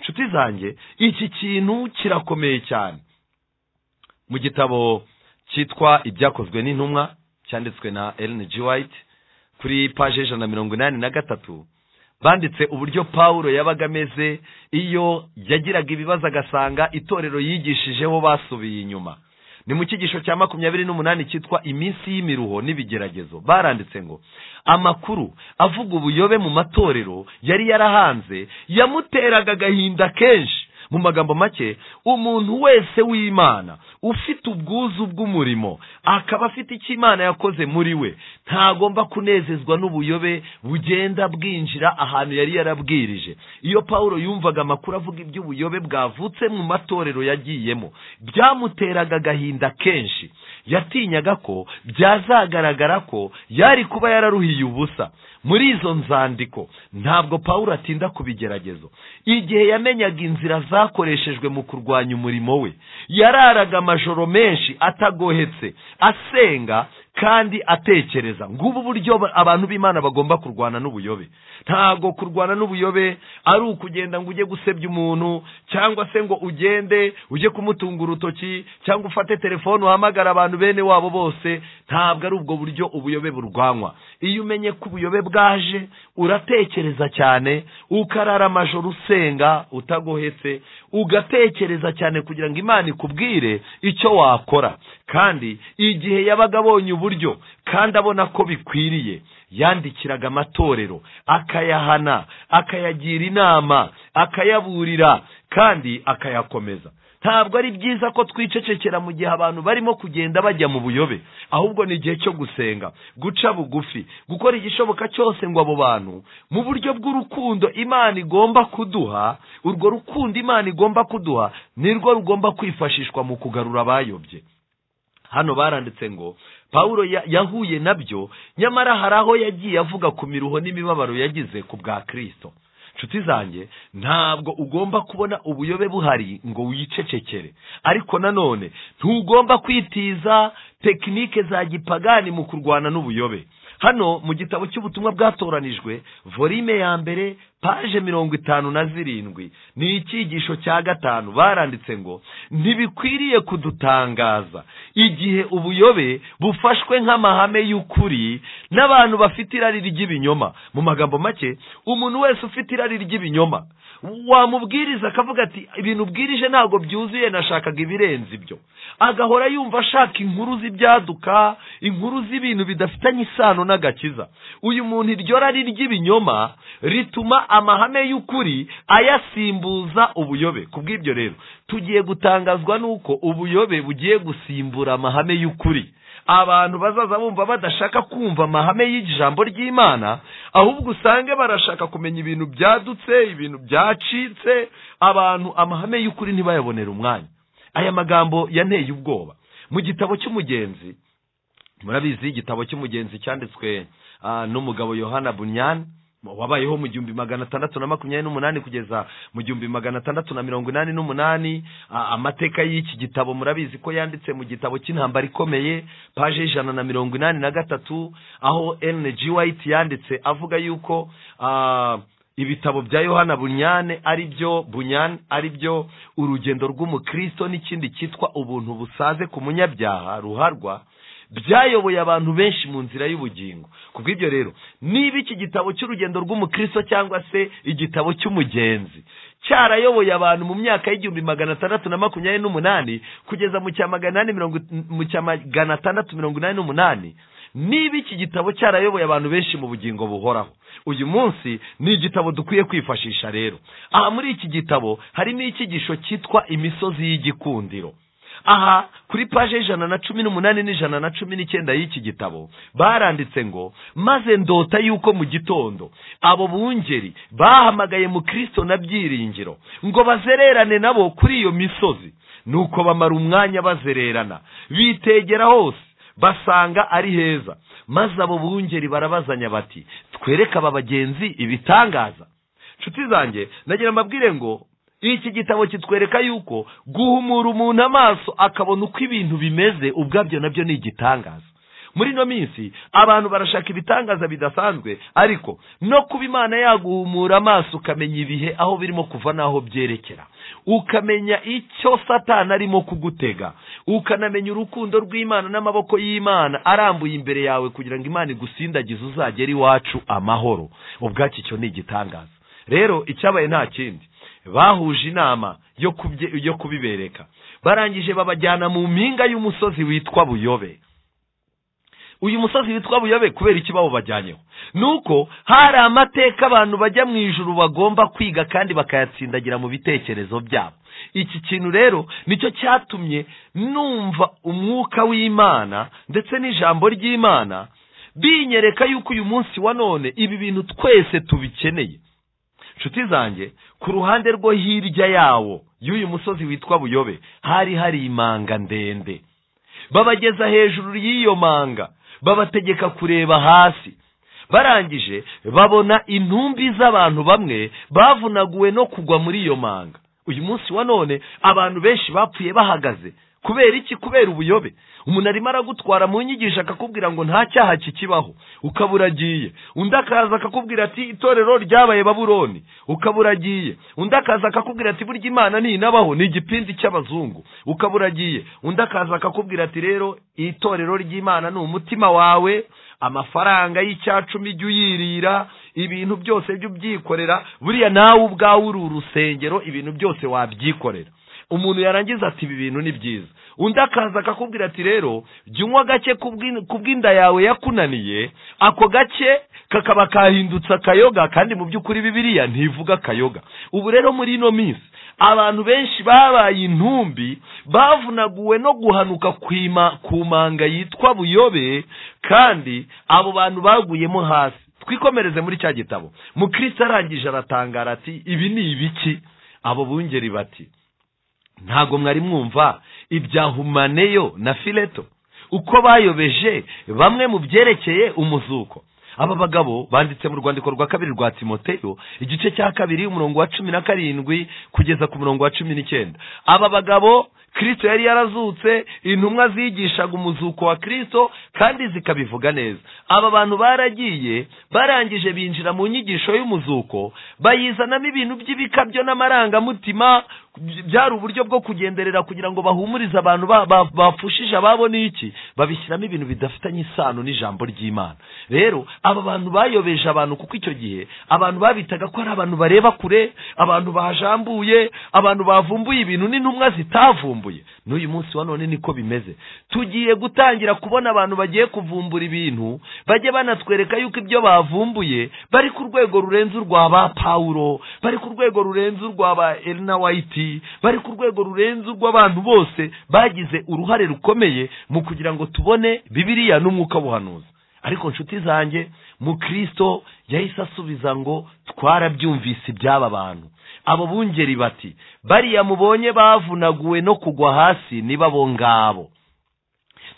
nshuti zanjye iki kintu kirakomeye cyane mu gitabo cyitwa ibyakozwe n'intumwa cyanditswe na Ellen G. White kuri paje ijana na mirongo inani na gatatu banditse uburyo pawulo yabaga ameze iyo yagiraga ibibazo agasanga itorero yigishijeho basubiye inyuma ni mu cyigisho cya makumyabiri n'umunani cyitwa iminsi y'imiruho n'ibigeragezo baranditse ngo amakuru avuga ubuyobe mu matorero yari yarahanze yamuteraga agahinda kenshi mu magambo make umuntu wese w'imana ufite ubwuzu bw'umurimo akaba afite icyo imana yakoze muri we ntagomba kunezezwa n'ubuyobe bugenda bwinjira ahantu yari yarabwirije iyo paul yumvaga amakuru avuga iby'ubuyobe bwavutse mu matorero yagiyemo byamuteraga agahinda kenshi yatinyaga ko byazagaragara ko yari kuba yararuhiye ubusa muri izo nzandiko ntabwo paul atinda ku bigeragezo igihe yamenyaga inzira zakoreshejwe mu kurwanya umurimo we yararaga amajoro menshi atagohetse asenga kandi atekereza ngubu buryo abantu b'imana bagomba kurwana n'ubuyobe ntabwo kurwana n'ubuyobe ari ukugenda ngo ujye gusebya umuntu cyangwa se ngo ugende ujye kumutunga urutoki cyangwa ufate telefone uhamagara abantu bene wabo bose ntabwo ari ubwo buryo ubuyobe burwanywa iyo umenye ko ubuyobe bwaje uratekereza cyane ukarara amajoro usenga utagohetse ugatekereza cyane kugira ngo imana ikubwire icyo wakora kandi igihe yabaga abonye uburyo kandi abona ko bikwiriye yandikiraga amatorero akayahana akayagira inama akayaburira kandi akayakomeza ntabwo ari byiza ko twicecekera mu gihe abantu barimo kugenda bajya mu buyobe ahubwo ni igihe cyo gusenga guca bugufi gukora igishoboka cyose ngo abo bantu mu buryo bw'urukundo imana igomba kuduha urwo rukundo imana igomba kuduha nirwo rugomba kwifashishwa mu kugarura abayobye hano baranditse ngo paul yahuye nabyo nyamara hari aho yagiye avuga ku miruho n'imibabaro yagize ku bwa kirisito nshuti zanjye ntabwo ugomba kubona ubuyobe buhari ngo wicecekere ariko nanone ntugomba kwitiza tekinike za gipagani mu kurwana n'ubuyobe hano mu gitabo cy'ubutumwa bwatoranijwe volime ya mbere paje mirongo itanu na zirindwi ni icyigisho cya gatanu baranditse ngo ntibikwiriye kudutangaza igihe ubuyobe bufashwe nk'amahame y'ukuri n'abantu bafite irari ry'ibinyoma mu magambo make umuntu wese ufite irari ry'ibinyoma wamubwiriza akavuga ati ibintu ubwirije ntabwo byuzuye nashakaga ibirenze ibyo agahora yumva ashaka inkuru z'ibyaduka inkuru z'ibintu bidafitanye isano n'agakiza uyu muntu iryo rari ry'ibinyoma rituma amahame y'ukuri ayasimbuza ubuyobe ku bw'ibyo rero tugiye gutangazwa n'uko ubuyobe bugiye gusimbura amahame y'ukuri abantu bazaza bumva badashaka kumva amahame y'ijambo ry'imana ahubwo usange barashaka kumenya ibintu byadutse ibintu byacitse abantu amahame y'ukuri ntibayabonere umwanya aya magambo yanteye ubwoba mu gitabo cy'umugenzi murabizi igitabo cy'umugenzi cyanditswe ah, n'umugabo yohana bunyani wabayeho mu gihumbi magana atandatu na makumyabiri n'umunani kugeza mu gihumbi magana atandatu na mirongo inani n'umunani Ah, amateka y'iki gitabo murabizi ko yanditse mu gitabo cy'intambara ikomeye paje y'ijana na mirongo inani na gatatu aho G. White yanditse avuga yuko ah, ibitabo bya yohana bunyane ari byo bunyane ari byo urugendo rw'umukristo n'ikindi cyitwa ubuntu busaze ku munyabyaha ruharwa byayoboye abantu benshi mu nzira y'ubugingo ku bw'ibyo rero niba iki gitabo cy'urugendo rw'umukristo cyangwa se igitabo cy'umugenzi cyarayoboye abantu mu myaka y'igihumbi magana atandatu na makumyabiri n'umunani kugeza mu cya magana inani mirongo mu cya magana atandatu mirongo inani n'umunani niba iki gitabo cyarayoboye abantu benshi mu bugingo buhoraho uyu munsi ni igitabo dukwiye kwifashisha rero aha muri iki gitabo harimo icyigisho cyitwa imisozi y'igikundiro aha kuri paje y'ijana na cumi n'umunani n'ijana na cumi n'icyenda y'iki gitabo baranditse ngo maze ndota yuko mu gitondo abo bungeri bahamagaye mu kirisito na byiringiro ngo bazererane nabo kuri iyo misozi nuko bamara umwanya bazererana bitegera hose basanga ari heza maze abo bungeri barabazanya bati twereke aba bagenzi ibitangaza nshuti zanjye nagira mbabwire ngo iki gitabo kitwereka yuko guhumura umuntu amaso akabona uko ibintu bimeze ubwabyo nabyo ni igitangaza muri ino minsi abantu barashaka ibitangaza bidasanzwe ariko no kuba imana yaguhumura amaso ukamenya ibihe aho birimo kuva n'aho byerekera ukamenya icyo satana arimo kugutega ukanamenya urukundo rw'imana n'amaboko y'imana arambuye imbere yawe kugira ngo imana igusindagize uzagere iwacu amahoro ubwacyo icyo ni igitangaza rero icyabaye nta kindi bahuje inama yo kubye- yo kubibereka barangije babajyana mu mpinga y'umusozi witwa buyobe uyu musozi witwa buyobe kubera iki bawubajyanyeho ni uko hari amateka abantu bajya mu ijuru bagomba kwiga kandi bakayatsindagira mu bitekerezo byabo iki kintu rero nicyo cyatumye numva umwuka w'imana ndetse n'ijambo ry'imana binyereka yuko uyu munsi wa none ibi bintu twese tubikeneye nshuti zanjye ku ruhande rwo hirya yawo y'uyu musozi witwa buyobe hari hari imanga ndende babageza hejuru y'iyo manga babategeka kureba hasi barangije babona intumbi z'abantu bamwe bavunaguwe no kugwa muri iyo manga uyu munsi wa none abantu benshi bapfuye bahagaze kubera iki kubera ubuyobe umuntu arimo aragutwara mu nyigisho akakubwira ngo nta cyaha kikibaho ukaba uragiye undi akaza akakubwira ati itorero ryabaye babuloni ukaba uragiye undi akaza akakubwira ati burya imana ntinabaho ni igipindi cy'abazungu ukaba uragiye undi akaza akakubwira ati rero itorero ry'imana ni umutima wawe amafaranga y'icyacumi jya uyirira ibintu byose jya ubyikorera buriya nawe ubwawe uri urusengero ibintu byose wabyikorera umuntu yarangiza ati ibi bintu ni byiza undi akaza akakubwira ati rero jya unywa gake ku bw'in- ku bw'inda yawe yakunaniye ako gake kakaba kahindutse akayoga kandi mu by'ukuri bibiriya ntivuga akayoga ubu rero muri ino minsi abantu benshi babaye intumbi bavunaguwe no guhanuka kwima- ku manga yitwa buyobe kandi abo bantu baguyemo hasi twikomereze muri cya gitabo mukristo arangije aratangara ati ibi ni ibiki abo bungeri bati ntabwo mwari mwumva ibya humaneyo na fileto uko bayobeje bamwe mu byerekeye umuzuko aba bagabo banditse mu rwandiko rwa kabiri rwa timoteyo igice cya kabiri umurongo wa cumi na karindwi kugeza ku murongo wa cumi n'icyenda aba bagabo kirisito yari yarazutse intumwa zigishaga umuzuko wa kirisito kandi zikabivuga neza aba bantu baragiye barangije binjira mu nyigisho y'umuzuko bayizanamo ibintu by'ibikabyo n'amarangamutima byari uburyo bwo kugenderera kugira ngo bahumurize abantu ba- ba- bapfushije ababo n'iki babishyiramo ibintu bidafitanye isano n'ijambo ry'imana rero aba bantu bayobeje abantu kuko icyo gihe abantu babitaga ko ari abantu bareba kure abantu bajambuye abantu bavumbuye ibintu n'intumwa zitavumbuye n'uyu munsi wa none niko bimeze tugiye gutangira kubona abantu bagiye kuvumbura ibintu bajye banatwereka yuko ibyo bavumbuye bari ku rwego rurenze urwa ba pawulo bari ku rwego rurenze urwa ba erina wayiti ati bari ku rwego rurenze urw'abantu bose bagize uruhare rukomeye mu kugira ngo tubone bibiriya n'umwuka w'ubuhanuzi ariko nshuti zanjye mukristo yahise asubiza ngo twarabyumvise iby'aba bantu abo bungeri bati bariya mubonye bavunaguwe no kugwa hasi niba bo ngabo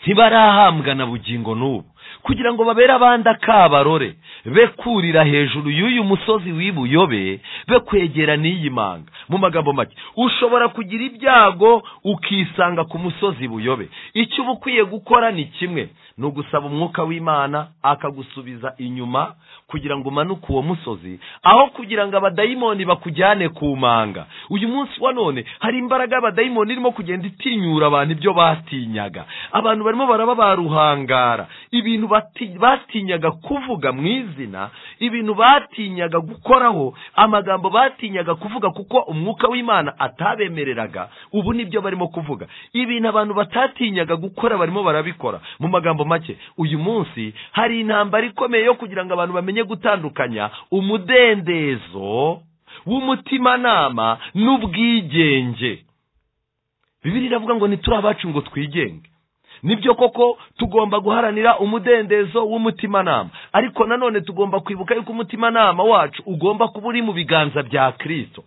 ntibarahambwa na bugingo n'ubu kugira ngo babere abandi akabarore be kurira hejuru y'uyu musozi w'ibuyobe be kwegera n'iyi manga mu magambo make ushobora kugira ibyago ukisanga ku musozi buyobe icyo uba ukwiye gukora ni kimwe ni ugusaba umwuka w'imana akagusubiza inyuma kugira ngo umanuke uwo musozi aho kugira ngo abadayimoni bakujyane ku manga uyu munsi wa none hari imbaraga y'abadayimoni irimo kugenda itinyura abantu ibyo batinyaga abantu barimo baraba baruhangara ibintu bati- batinyaga kuvuga mu izina ibintu batinyaga gukoraho amagambo batinyaga kuvuga kuko umwuka w'imana atabemereraga ubu nibyo barimo kuvuga ibintu abantu batatinyaga gukora barimo barabikora mu magambo make uyu munsi hari intambara ikomeye yo kugira ngo abantu bamenye gutandukanya umudendezo w'umutimanama n'ubwigenge bibiri iravuga ngo ntituri abacu ngo twigenge nibyo koko tugomba guharanira umudendezo w'umutimanama ariko nanone tugomba kwibuka yuko umutimanama wacu ugomba kuba uri mu biganza bya kirisito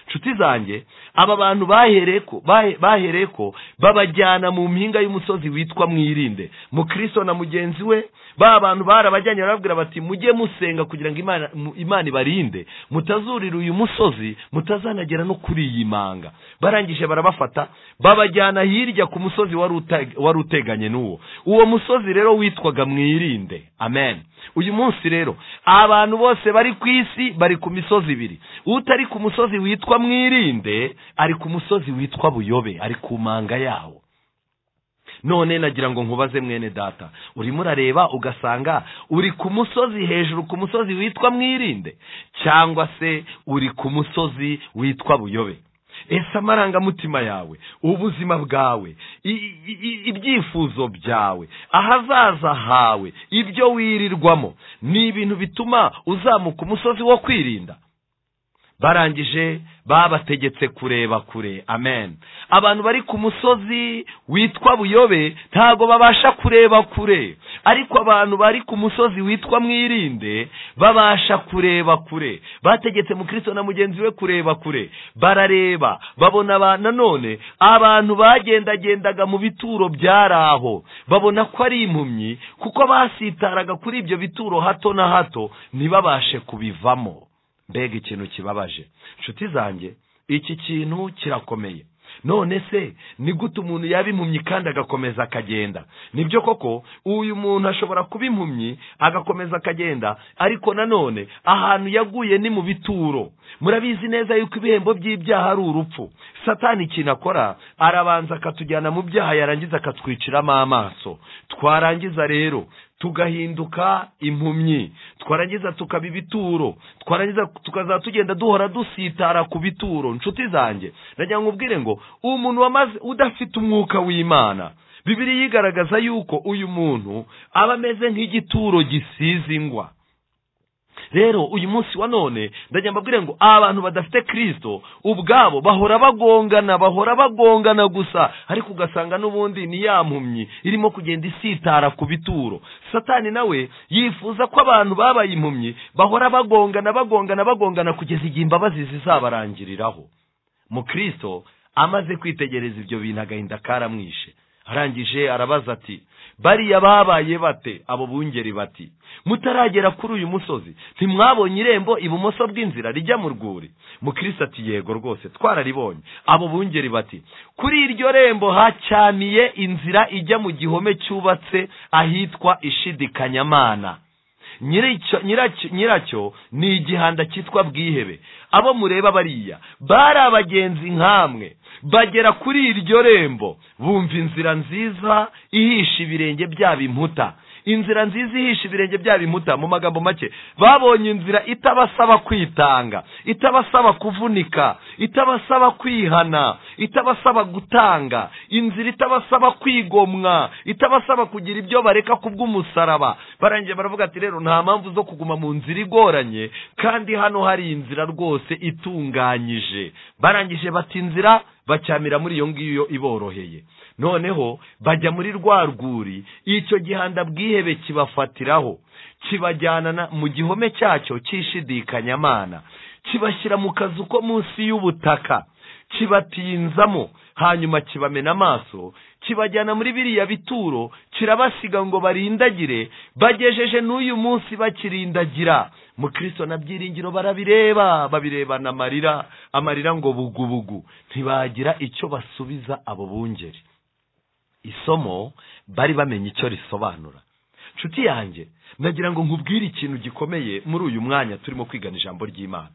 nshuti zanjye aba bantu bahereye ko bahe- bahereye ko babajyana mu mpinga y'umusozi witwa mwirinde mukristo na mugenzi we ba bantu barabajyanye barababwira bati mujye musenga kugira ngo imana mu- imana ibarinde mutazurira uyu musozi mutazanagera no kuri iyi manga barangije barabafata babajyana hirya ku musozi wari uteg- wari uteganye n'uwo uwo musozi rero witwaga mwirinde amen uyu munsi rero abantu bose bari ku isi bari ku misozi ibiri utari ku musozi witwa mwirinde ari ku musozi witwa buyobe ari ku manga yawo none nagira ngo nkubaze mwene data urimo urareba ugasanga uri ku musozi hejuru ku musozi witwa mwirinde cyangwa se uri ku musozi witwa buyobe ese amarangamutima yawe ubuzima bwawe i- i- i- ibyifuzo byawe ahazaza hawe ibyo wirirwamo ni ibintu bituma uzamuka umusozi wo kwirinda barangije babategetse kureba kure amen abantu bari ku musozi witwa buyobe ntabwo babasha kureba kure ariko abantu bari ku musozi witwa mwirinde babasha kureba kure bategetse mukristo na mugenzi we kureba kure barareba babona aba- nanone abantu bagendagendaga mu bituro byari aho babona ko ari impumyi kuko basitaraga kuri ibyo bituro hato na hato ntibabashe kubivamo mbega ikintu kibabaje inshuti zanjye iki kintu kirakomeye none se ni gute umuntu yaba impumyi kandi agakomeza akagenda nibyo koko uyu muntu ashobora kuba impumyi agakomeza akagenda ariko nanone ahantu yaguye ni mu bituro murabizi neza yuko ibihembo by'ibyaha ari urupfu satani ikintu akora arabanza akatujyana mu byaha yarangiza akatwiciramo amaso twarangiza rero tugahinduka impumyi twarangiza tukaba ibituro twarangiza tukazaba tugenda duhora dusitara ku bituro nshuti zanjye nagira ngo ubwire ngo umuntu wamaze udafite umwuka w'imana bibiri yigaragaza yuko uyu muntu aba ameze nk'igituro gisize ingwa rero uyu munsi wa none ndagira mbabwire ngo abantu badafite kirisito ubwabo bahora bagongana bahora bagongana gusa ariko ugasanga n'ubundi ni ya mpumyi irimo kugenda isitara ku bituro satani nawe yifuza ko abantu babaye impumyi bahora bagongana bagongana bagongana kugeza igihe imbabazi zizabarangiriraho mukristo amaze kwitegereza ibyo bintu agahinda karamwishe arangije arabaza ati bariya babaye bate abo bungeri bati mutaragera kuri uyu musozi ntimwabonye irembo ibumoso bw'inzira rijya mu rwuri mukristo ati yego rwose twararibonye abo bungeri bati kuri iryo rembo hacyamiye inzira ijya mu gihome cyubatse ahitwa ishidikanyamana nyiricyo nyiracyo nyiracyo ni igihanda cyitwa bwihebe abo mureba bariya bari abagenzi nk'amwe bagera kuri iryo rembo bumva inzira nziza ihisha ibirenge byabo inkuta inzira nziza ihisha ibirenge byabo inkuta mu magambo make babonye inzira itabasaba kwitanga itabasaba kuvunika itabasaba kwihana itabasaba gutanga inzira itabasaba kwigomwa itabasaba kugira ibyo bareka ku bw'umusaraba barangiye baravuga ati rero nta mpamvu zo kuguma mu nzira igoranye kandi hano hari inzira rwose itunganyije barangije bati inzira bacyamira muri iyo ngiyo iboroheye noneho bajya muri rwa rwuri icyo gihanda bwihebe kibafatiraho kibajyana na- mu gihome cyacyo cy'ishidikanyamana kibashyira mu kazu ko munsi y'ubutaka kibatinzamo hanyuma kibamena amaso kibajyana muri biriya bituro kirabasiga ngo barindagire bagejeje n'uyu munsi bakirindagira mu kirisito na byiringiro barabireba babirebana amarira amarira ngo bugubugu ntibagira icyo basubiza abo bungeri isomo bari bamenye icyo risobanura nshuti yanjye ndagira ngo nkubwire ikintu gikomeye muri uyu mwanya turimo kwigana ijambo ry'imana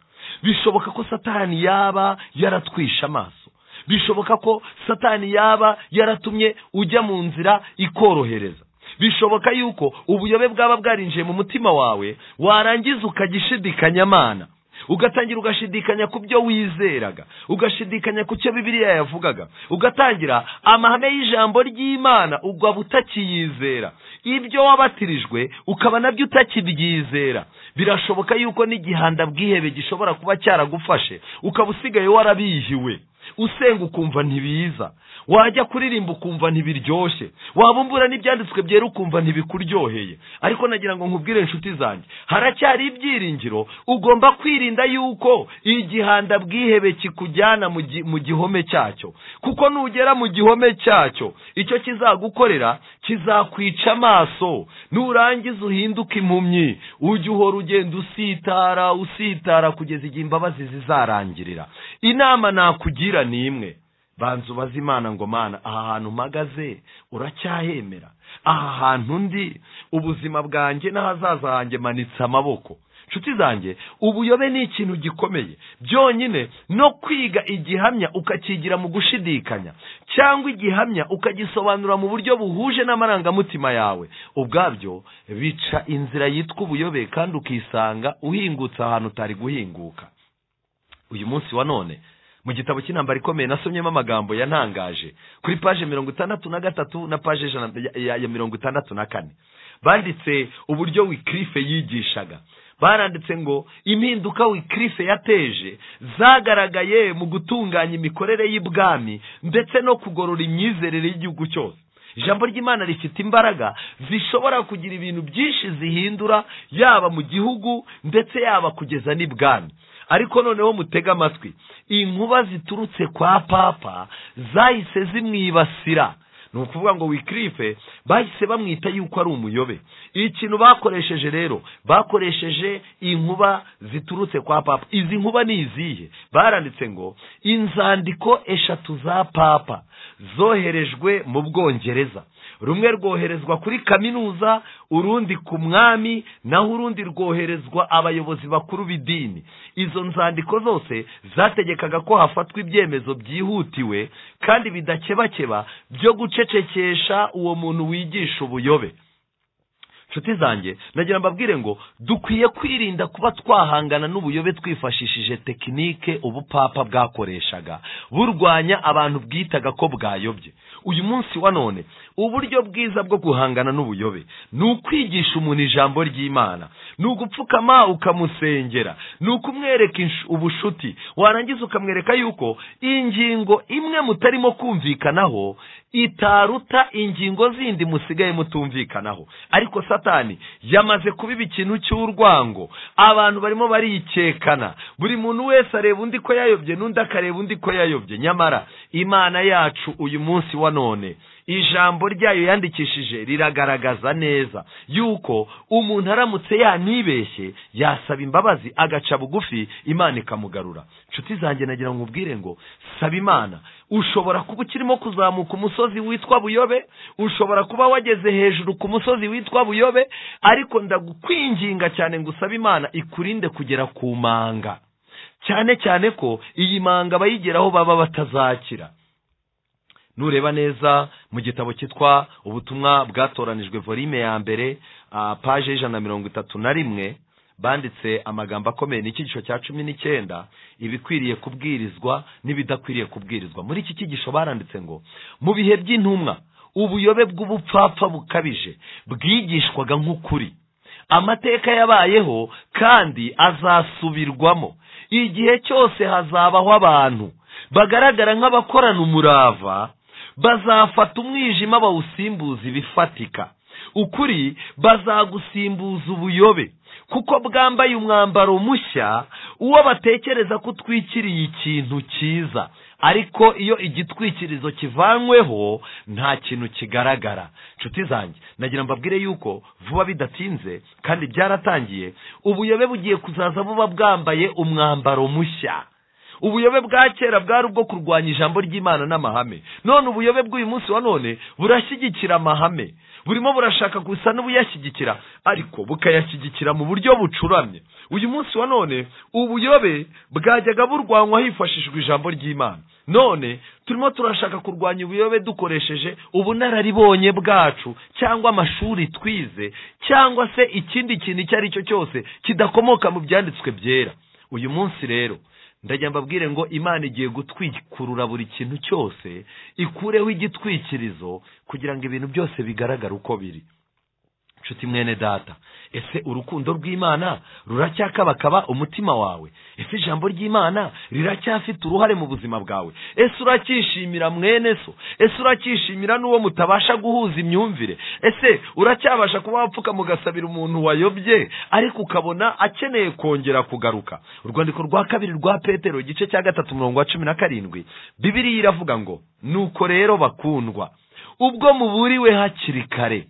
bishoboka ko satani yaba yaratwishe amaso bishoboka ko satani yaba yaratumye ujya mu nzira ikorohereza bishoboka yuko ubuyobe bwaba bwarinjiye mu mutima wawe warangiza ukagishidikanya amana ugatangira ugashidikanya ku byo wizeraga ugashidikanya ku cyo bibiliya yavugaga ugatangira amahame y'ijambo ry'imana ugaba utakiyizera ibyo wabatirijwe ukaba nabyo utakibyizera birashoboka yuko n'igihanda bwihebe gishobora kuba cyaragufashe ukaba usigaye warabihiwe usenga ukumva ntibiza wajya kuririmba ukumva ntibiryoshye wabumbura n'ibyanditswe byera ukumva ntibikuryoheye ariko nagira ngo nkubwire inshuti zanjye haracyari ibyiringiro ugomba kwirinda yuko igihanda bwihebe kikujyana mu gi- mu gihome cyacyo kuko nugera mu gihome cyacyo icyo kizagukorera kizakwica amaso nurangiza uhinduke impumyi ujye uhora ugenda usitara usitara kugeza igihe imbabazi zizarangirira inama nakugira ni imwe banza ubaze imana ngo mana aha hantu mpagaze uracyahemera aha hantu ndi ubuzima bwanjye n'ahazaza hanjye manitse amaboko nshuti zanjye ubuyobe ni ikintu gikomeye byonyine no kwiga igihamya ukakigira mu gushidikanya cyangwa igihamya ukagisobanura mu buryo buhuje n'amarangamutima yawe ubwabyo bica inzira yitwa ubuyobe kandi ukisanga uhingutse ahantu utari guhinguka uyu munsi wa none mu gitabo cy'intambara ikomeye nasomyemo amagambo yantangaje kuri paje mirongo itandatu na gatatu na paje ijana ya ya mirongo itandatu na kane banditse uburyo wikirife yigishaga baranditse ngo impinduka wikirife yateje zagaragaye mu gutunganya imikorere y'ibwami ndetse no kugorora imyizerere y'igihugu cyose ijambo ry'imana rifite imbaraga zishobora kugira ibintu byinshi zihindura yaba mu gihugu ndetse yaba kugeza n'ibwami ariko noneho mutege amatwi inkuba ziturutse kwa papa zahise zimwibasira ni ukuvuga ngo wikirife bahise bamwita yuko ari umuyobe ikintu bakoresheje rero bakoresheje inkuba ziturutse kwa papa izi nkuba ni izihe baranditse ngo inzandiko eshatu za papa zoherejwe mu bwongereza rumwe rwoherezwa kuri kaminuza urundi ku mwami naho urundi rwoherezwa abayobozi bakuru b'idini izo nzandiko zose zategekaga ko hafatwa ibyemezo byihutiwe kandi bidakebakeba byo gucecekesha uwo muntu wigisha ubuyobe nshuti zanjye nagira mbabwire ngo dukwiye kwirinda kuba twahangana n'ubuyobe twifashishije tekinike ubupapa bwakoreshaga burwanya abantu bwitaga ko bwayobye uyu munsi wa none uburyo bwiza bwo guhangana n'ubuyobe ni ukwigisha umuntu ijambo ry'imana ni ugupfukama ukamusengera ni ukumwereka insh- ubushuti warangiza ukamwereka yuko ingingo imwe mutarimo kumvikanaho itaruta ingingo zindi musigaye mutumvikanaho ariko satani yamaze kubiba ikintu cy'urwango abantu barimo barikekana buri muntu wese areba undi ko yayobye n'undi akareba undi ko yayobye nyamara imana yacu uyu munsi wa none ijambo ryayo yandikishije riragaragaza neza yuko umuntu aramutse yanibeshye yasaba imbabazi agaca bugufi imana ikamugarura nshuti zanjye nagira ngo ubwire ngo saba imana ushobora kuba ukirimo kuzamuka umusozi witwa buyobe ushobora kuba wageze hejuru ku musozi witwa buyobe ariko ndagukwinginga cyane ngo usabe imana ikurinde kugera ku manga cyane cyane ko iyi manga abayigeraho baba batazakira nureba neza mu gitabo cyitwa ubutumwa bwatoranijwe volume ya mbere ah, paje y'ijana na mirongo itatu na rimwe banditse amagambo akomeye ni icyigisho cya cumi n'icyenda ibikwiriye kubwirizwa n'ibidakwiriye kubwirizwa muri iki cyigisho baranditse ngo mu bihe by'intumwa ubuyobe bw'ubupfapfa bukabije bwigishwaga nk'ukuri amateka yabayeho kandi azasubirwamo igihe cyose hazabaho abantu bagaragara nk'abakorana umurava bazafata umwijima bawusimbuza ibifatika ukuri bazagusimbuza ubuyobe kuko bwambaye umwambaro mushya uwo batekereza ko utwikiriye ikintu cyiza ariko iyo igitwikirizo kivanyweho nta kintu kigaragara nshuti zanjye nagira mbabwire yuko vuba bidatinze kandi byaratangiye ubuyobe bugiye kuzaza buba bwambaye umwambaro mushya ubuyobe bwa kera bwari ubwo kurwanya ijambo ry'imana n'amahame none ubuyobe bw'uyu munsi wa none burashyigikira amahame burimo burashaka gusa n'ubuyashyigikira ariko bukayashyigikira mu buryo bucuramye uyu munsi wa none ubuyobe bwajyaga burwanywa hifashishijwe ijambo ry'imana none turimo turashaka kurwanya ubuyobe dukoresheje ubunararibonye bwacu cyangwa amashuri twize cyangwa se ikindi kintu icyo ari cyo cyose kidakomoka mu byanditswe byera uyu munsi rero ndagira mbabwire ngo imana igiye gutwikurura buri kintu cyose ikureho igitwikirizo kugira ngo ibintu byose bigaragare uko biri nshuti mwene data ese urukundo rw'imana ruracyakabakaba umutima wawe ese ijambo ry'imana riracyafite uruhare mu buzima bwawe ese uracyishimira mwene so ese uracyishimira n'uwo mutabasha guhuza imyumvire ese uracyabasha kuba wapfuka mugasabira umuntu wayobye ariko ukabona akeneye kongera kugaruka urwandiko rwa kabiri rwa petero igice cya gatatu umurongo wa cumi na karindwi bibiriya iravuga ngo nuko rero bakundwa ubwo muburiwe hakiri kare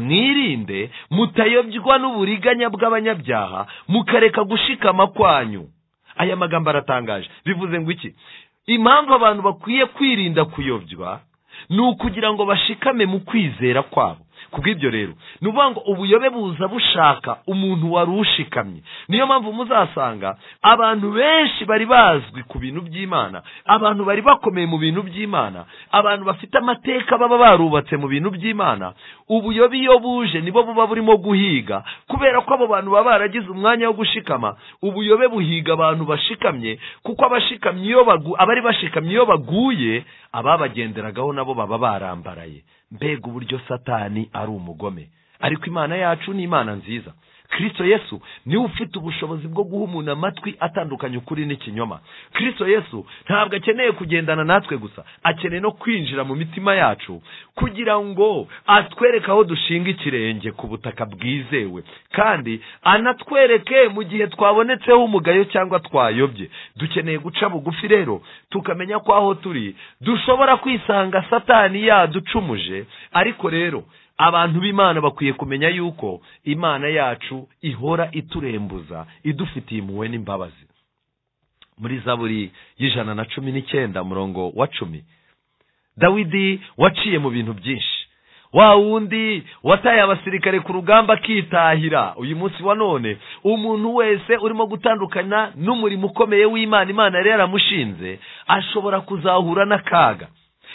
mwirinde mutayobywa n'uburiganya bw'abanyabyaha mukareka gushikama kwanyu aya magambo aratangaje bivuze ngo iki impamvu abantu bakwiye kwirinda kuyobywa ni ukugira ngo bashikame mu kwizera kwabo kubw'ibyo rero ni ukuvuga ngo ubuyobe buza bushaka umuntu wari ushikamye niyo mpamvu muzasanga abantu benshi bari bazwi ku bintu by'imana abantu bari bakomeye mu bintu by'imana abantu bafite amateka baba barubatse mu bintu by'imana ubuyobe iyo buje nibo buba burimo guhiga kubera ko abo bantu baba baragize umwanya wo gushikama ubuyobe buhiga abantu bashikamye kuko abashikamye iyo abari bashikamye iyo baguye ababagenderagaho nabo baba barambaraye mbega uburyo satani ari umugome ariko imana yacu ni imana nziza kirisito yesu niwe ufite ubushobozi bwo guha umuntu amatwi atandukanye ukuri n'ikinyoma kirisito yesu ntabwo akeneye kugendana natwe gusa akeneye no kwinjira mu mitima yacu kugira ngo atwereke aho dushinga ikirenge ku butaka bwizewe kandi anatwereke mu gihe twabonetseho umugayo cyangwa twayobye dukeneye guca bugufi rero tukamenya ko aho turi dushobora kwisanga satani yaducumuje ariko rero abantu b'imana bakwiye kumenya yuko imana yacu ihora iturembuza idufitiye impuhwe n'imbabazi muri zaburi y'ijana na cumi n'icyenda murongo wa cumi dawidi waciye mu bintu byinshi wa wundi wataye abasirikare ku rugamba akitahira uyu munsi wa none umuntu wese urimo gutandukana n'umurimo ukomeye w'imana imana yari yaramushinze ashobora kuzahura n'akaga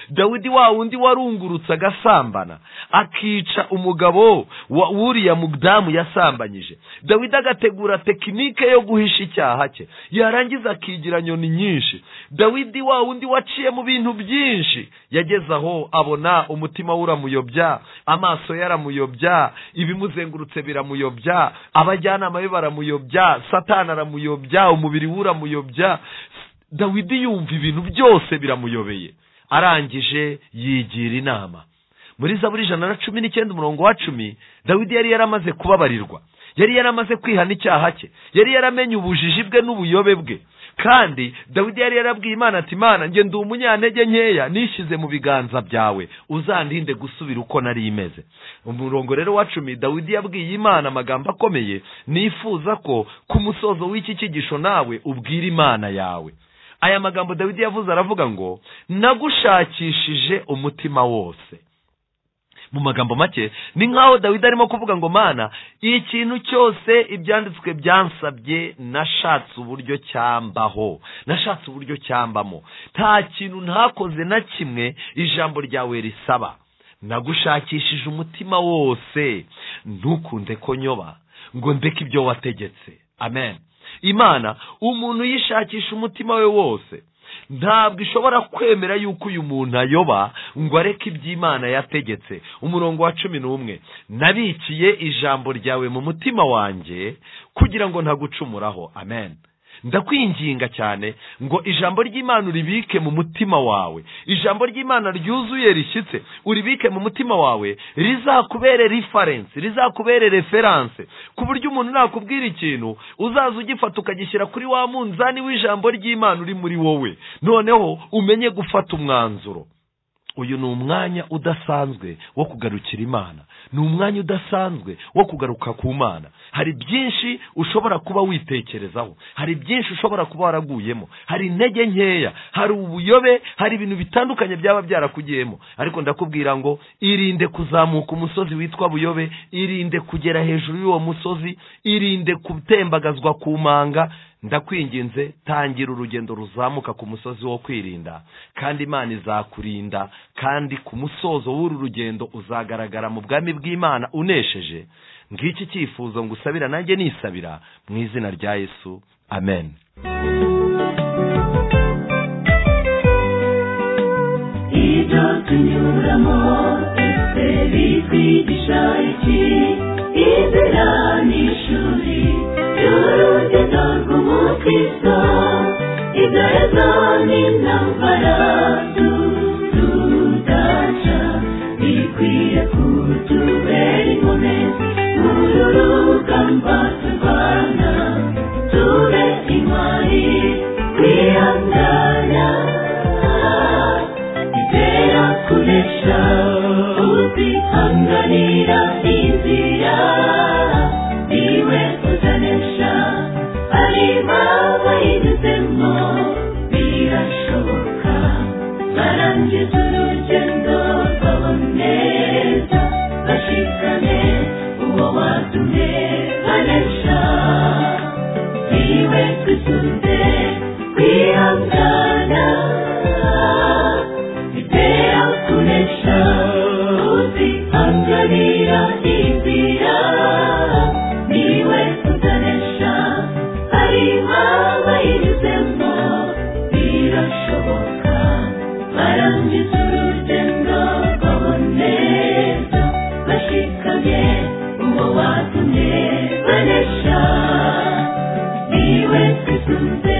dawidi wa wundi warungurutse agasambana akica umugabo wa wuriya mudamu yasambanyije dawidi agategura tekinike yo guhisha icyaha cye yarangiza akigira nyoni nyinshi dawidi wa wundi waciye mu bintu byinshi yageze aho abona umutima we uramuyobya amaso ye aramuyobya ibimuzengurutse biramuyobya abajyanama be baramuyobya satana aramuyobya umubiri we uramuyobya dawidi yumva ibintu byose biramuyobeye arangije yigira inama muri zaburi ijana na cumi n'icyenda umurongo wa cumi dawidi yari yaramaze kubabarirwa yari yaramaze kwihana icyaha cye yari yaramenye ubujiji bwe n'ubuyobe bwe kandi dawidi yari yarabwiye imana ati imana njye ndi umunyantege nkeya nishyize mu biganza byawe uzandinde gusubira uko nari imeze umurongo rero wa cumi dawidi yabwiye imana amagambo akomeye nifuza ko ku musozo w'iki cyigisho nawe ubwira imana yawe aya magambo dawidi yavuze aravuga ngo nagushakishije umutima wose mu magambo make ni nk'aho dawidi arimo kuvuga ngo mana ikintu cyose ibyanditswe byansabye nashatse uburyo cyambaho nashatse uburyo cyambamo nta kintu ntakoze na kimwe ijambo ryawe risaba nagushakishije umutima wose ntukunde ko nyoba ngo ndeke ibyo wategetse amen imana umuntu yishakisha umutima we wose ntabwo ishobora kwemera yuko uyu muntu ayoba ngo areke iby'imana yategetse umurongo wa cumi n'umwe nabiciye ijambo ryawe mu mutima wanjye kugira ngo ntagucumuraho amen ndakwinginga cyane ngo ijambo ry'imana uribike mu mutima wawe ijambo ry'imana ryuzuye rishyitse uribike mu mutima wawe rizakubere rifarensi rizakubere referanse ku buryo umuntu nakubwira ikintu uzaza ugifata ukagishyira kuri wa munzani w'ijambo ry'imana uri muri wowe noneho umenye gufata umwanzuro uyu ni umwanya udasanzwe wo kugarukira imana ni umwanya udasanzwe wo kugaruka ku mana hari byinshi ushobora kuba witekerezaho hari byinshi ushobora kuba waraguyemo hari intege nkeya hari ubuyobe hari ibintu bitandukanye byaba byarakugiyemo ariko ndakubwira ngo irinde kuzamuka umusozi witwa buyobe irinde kugera hejuru y'uwo musozi irinde gutembagazwa ku manga ndakwinginze tangira urugendo ruzamuka ku musozi wo kwirinda kandi imana izakurinda kandi ku musozo w'uru rugendo uzagaragara mu bwami bw'imana unesheje ngiki cyifuzo ngo usabira nanjye nisabira mu izina rya yesu amen ibyo tunyuramo twese bitwigisha iki inzira ni ishuri ry'urugendo rw'umukristo ibyorezo ni intambara tudaca bikwiye kutubera inkone muri rugamba turwana tube intwari twihangana ibera kunesha utihanganira inzira niwe uzanesha ari baba yanyuzemo birashoboka barangiza urugendo baboneza bashikane uwo watumye banesha niwe twisunze kwihangana bitera kunesha uzihanganira inzira niwe uzanesha ari babayinyuzemo birashoboka barangiza urugendo baboneza bashikamye uwo watumye banesha niwe twisunze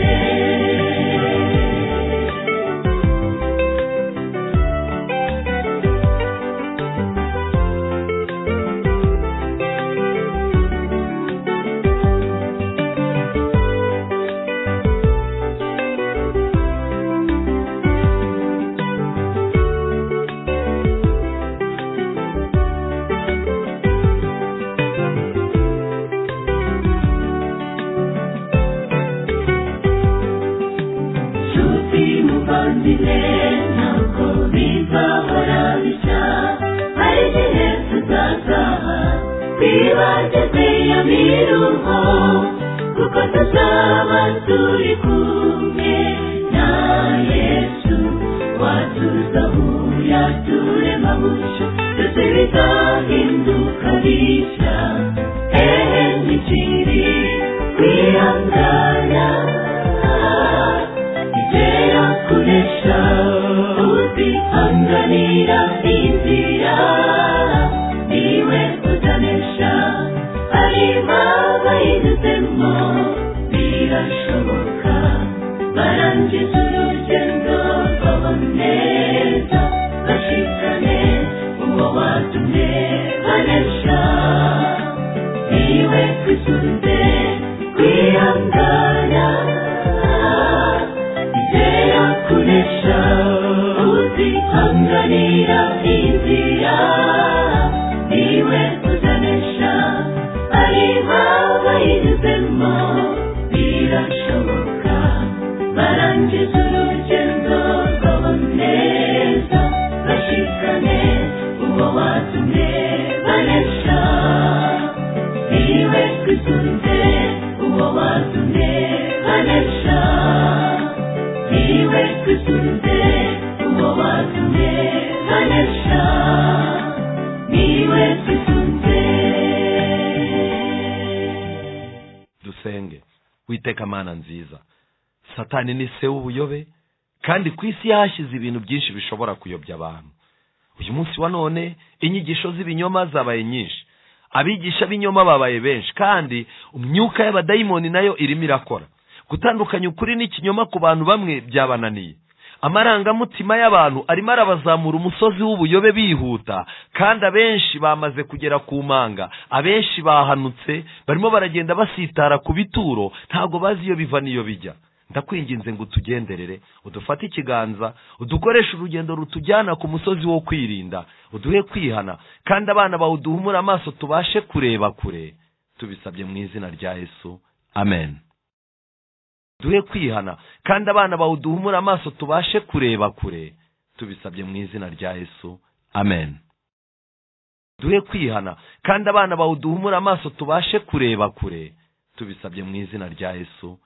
Nshuti muvandimwe ntabwo bizahora bisa hari igihe tuzazaha twibaze kwiya miruho kuko tuzaba turi kumwe na yesu watuzahura turema bushya byose bizahinduka bishya hehe n'ikiri kwihangana ibera kunesha uzihanganira inzira niwe uzanesha ari baba yanyuzemo birashoboka barangiza urugendo baboneza bashikane uwo watumye banesha niwe twisunze kwihangana ibera kunesha uzihanganira inzira niwe uzanesha ari baba yanyuzemo birashoboka barangiza urugendo baboneza bashikane uwo watumye banesha niwe twisunze uwo watumye banesha niwe twisunze uwo watumye banesha niwe twisunze iteka mana nziza satani ni se w'ubuyobe kandi ku isi yahashyize ibintu byinshi bishobora kuyobya abantu uyu munsi wa none inyigisho z'ibinyoma zabaye nyinshi abigisha b'inyoma babaye benshi kandi imyuka y'abadayimoni nayo irimo irakora gutandukanya ukuri n'ikinyoma ku bantu bamwe byabananiye amarangamutima y'abantu arimo arabazamura umusozi w'ubuyobe bihuta kandi abenshi bamaze kugera ku manga abenshi bahanutse barimo baragenda basitara ku bituro ntabwo bazi iyo biva n'iyo bijya ndakwinginze ngo utugenderere udufate ikiganza udukoreshe urugendo rutujyana ku musozi wo kwirinda uduhe kwihana kandi abana bawe uduhumure amaso tubashe kureba kure tubisabye mu izina rya yesu amen duhe kwihana kandi abana bawe uduhumure amaso tubashe kureba kure tubisabye mu izina rya yesu amen duhe kwihana kandi abana bawe uduhumure amaso tubashe kureba kure tubisabye mu izina rya yesu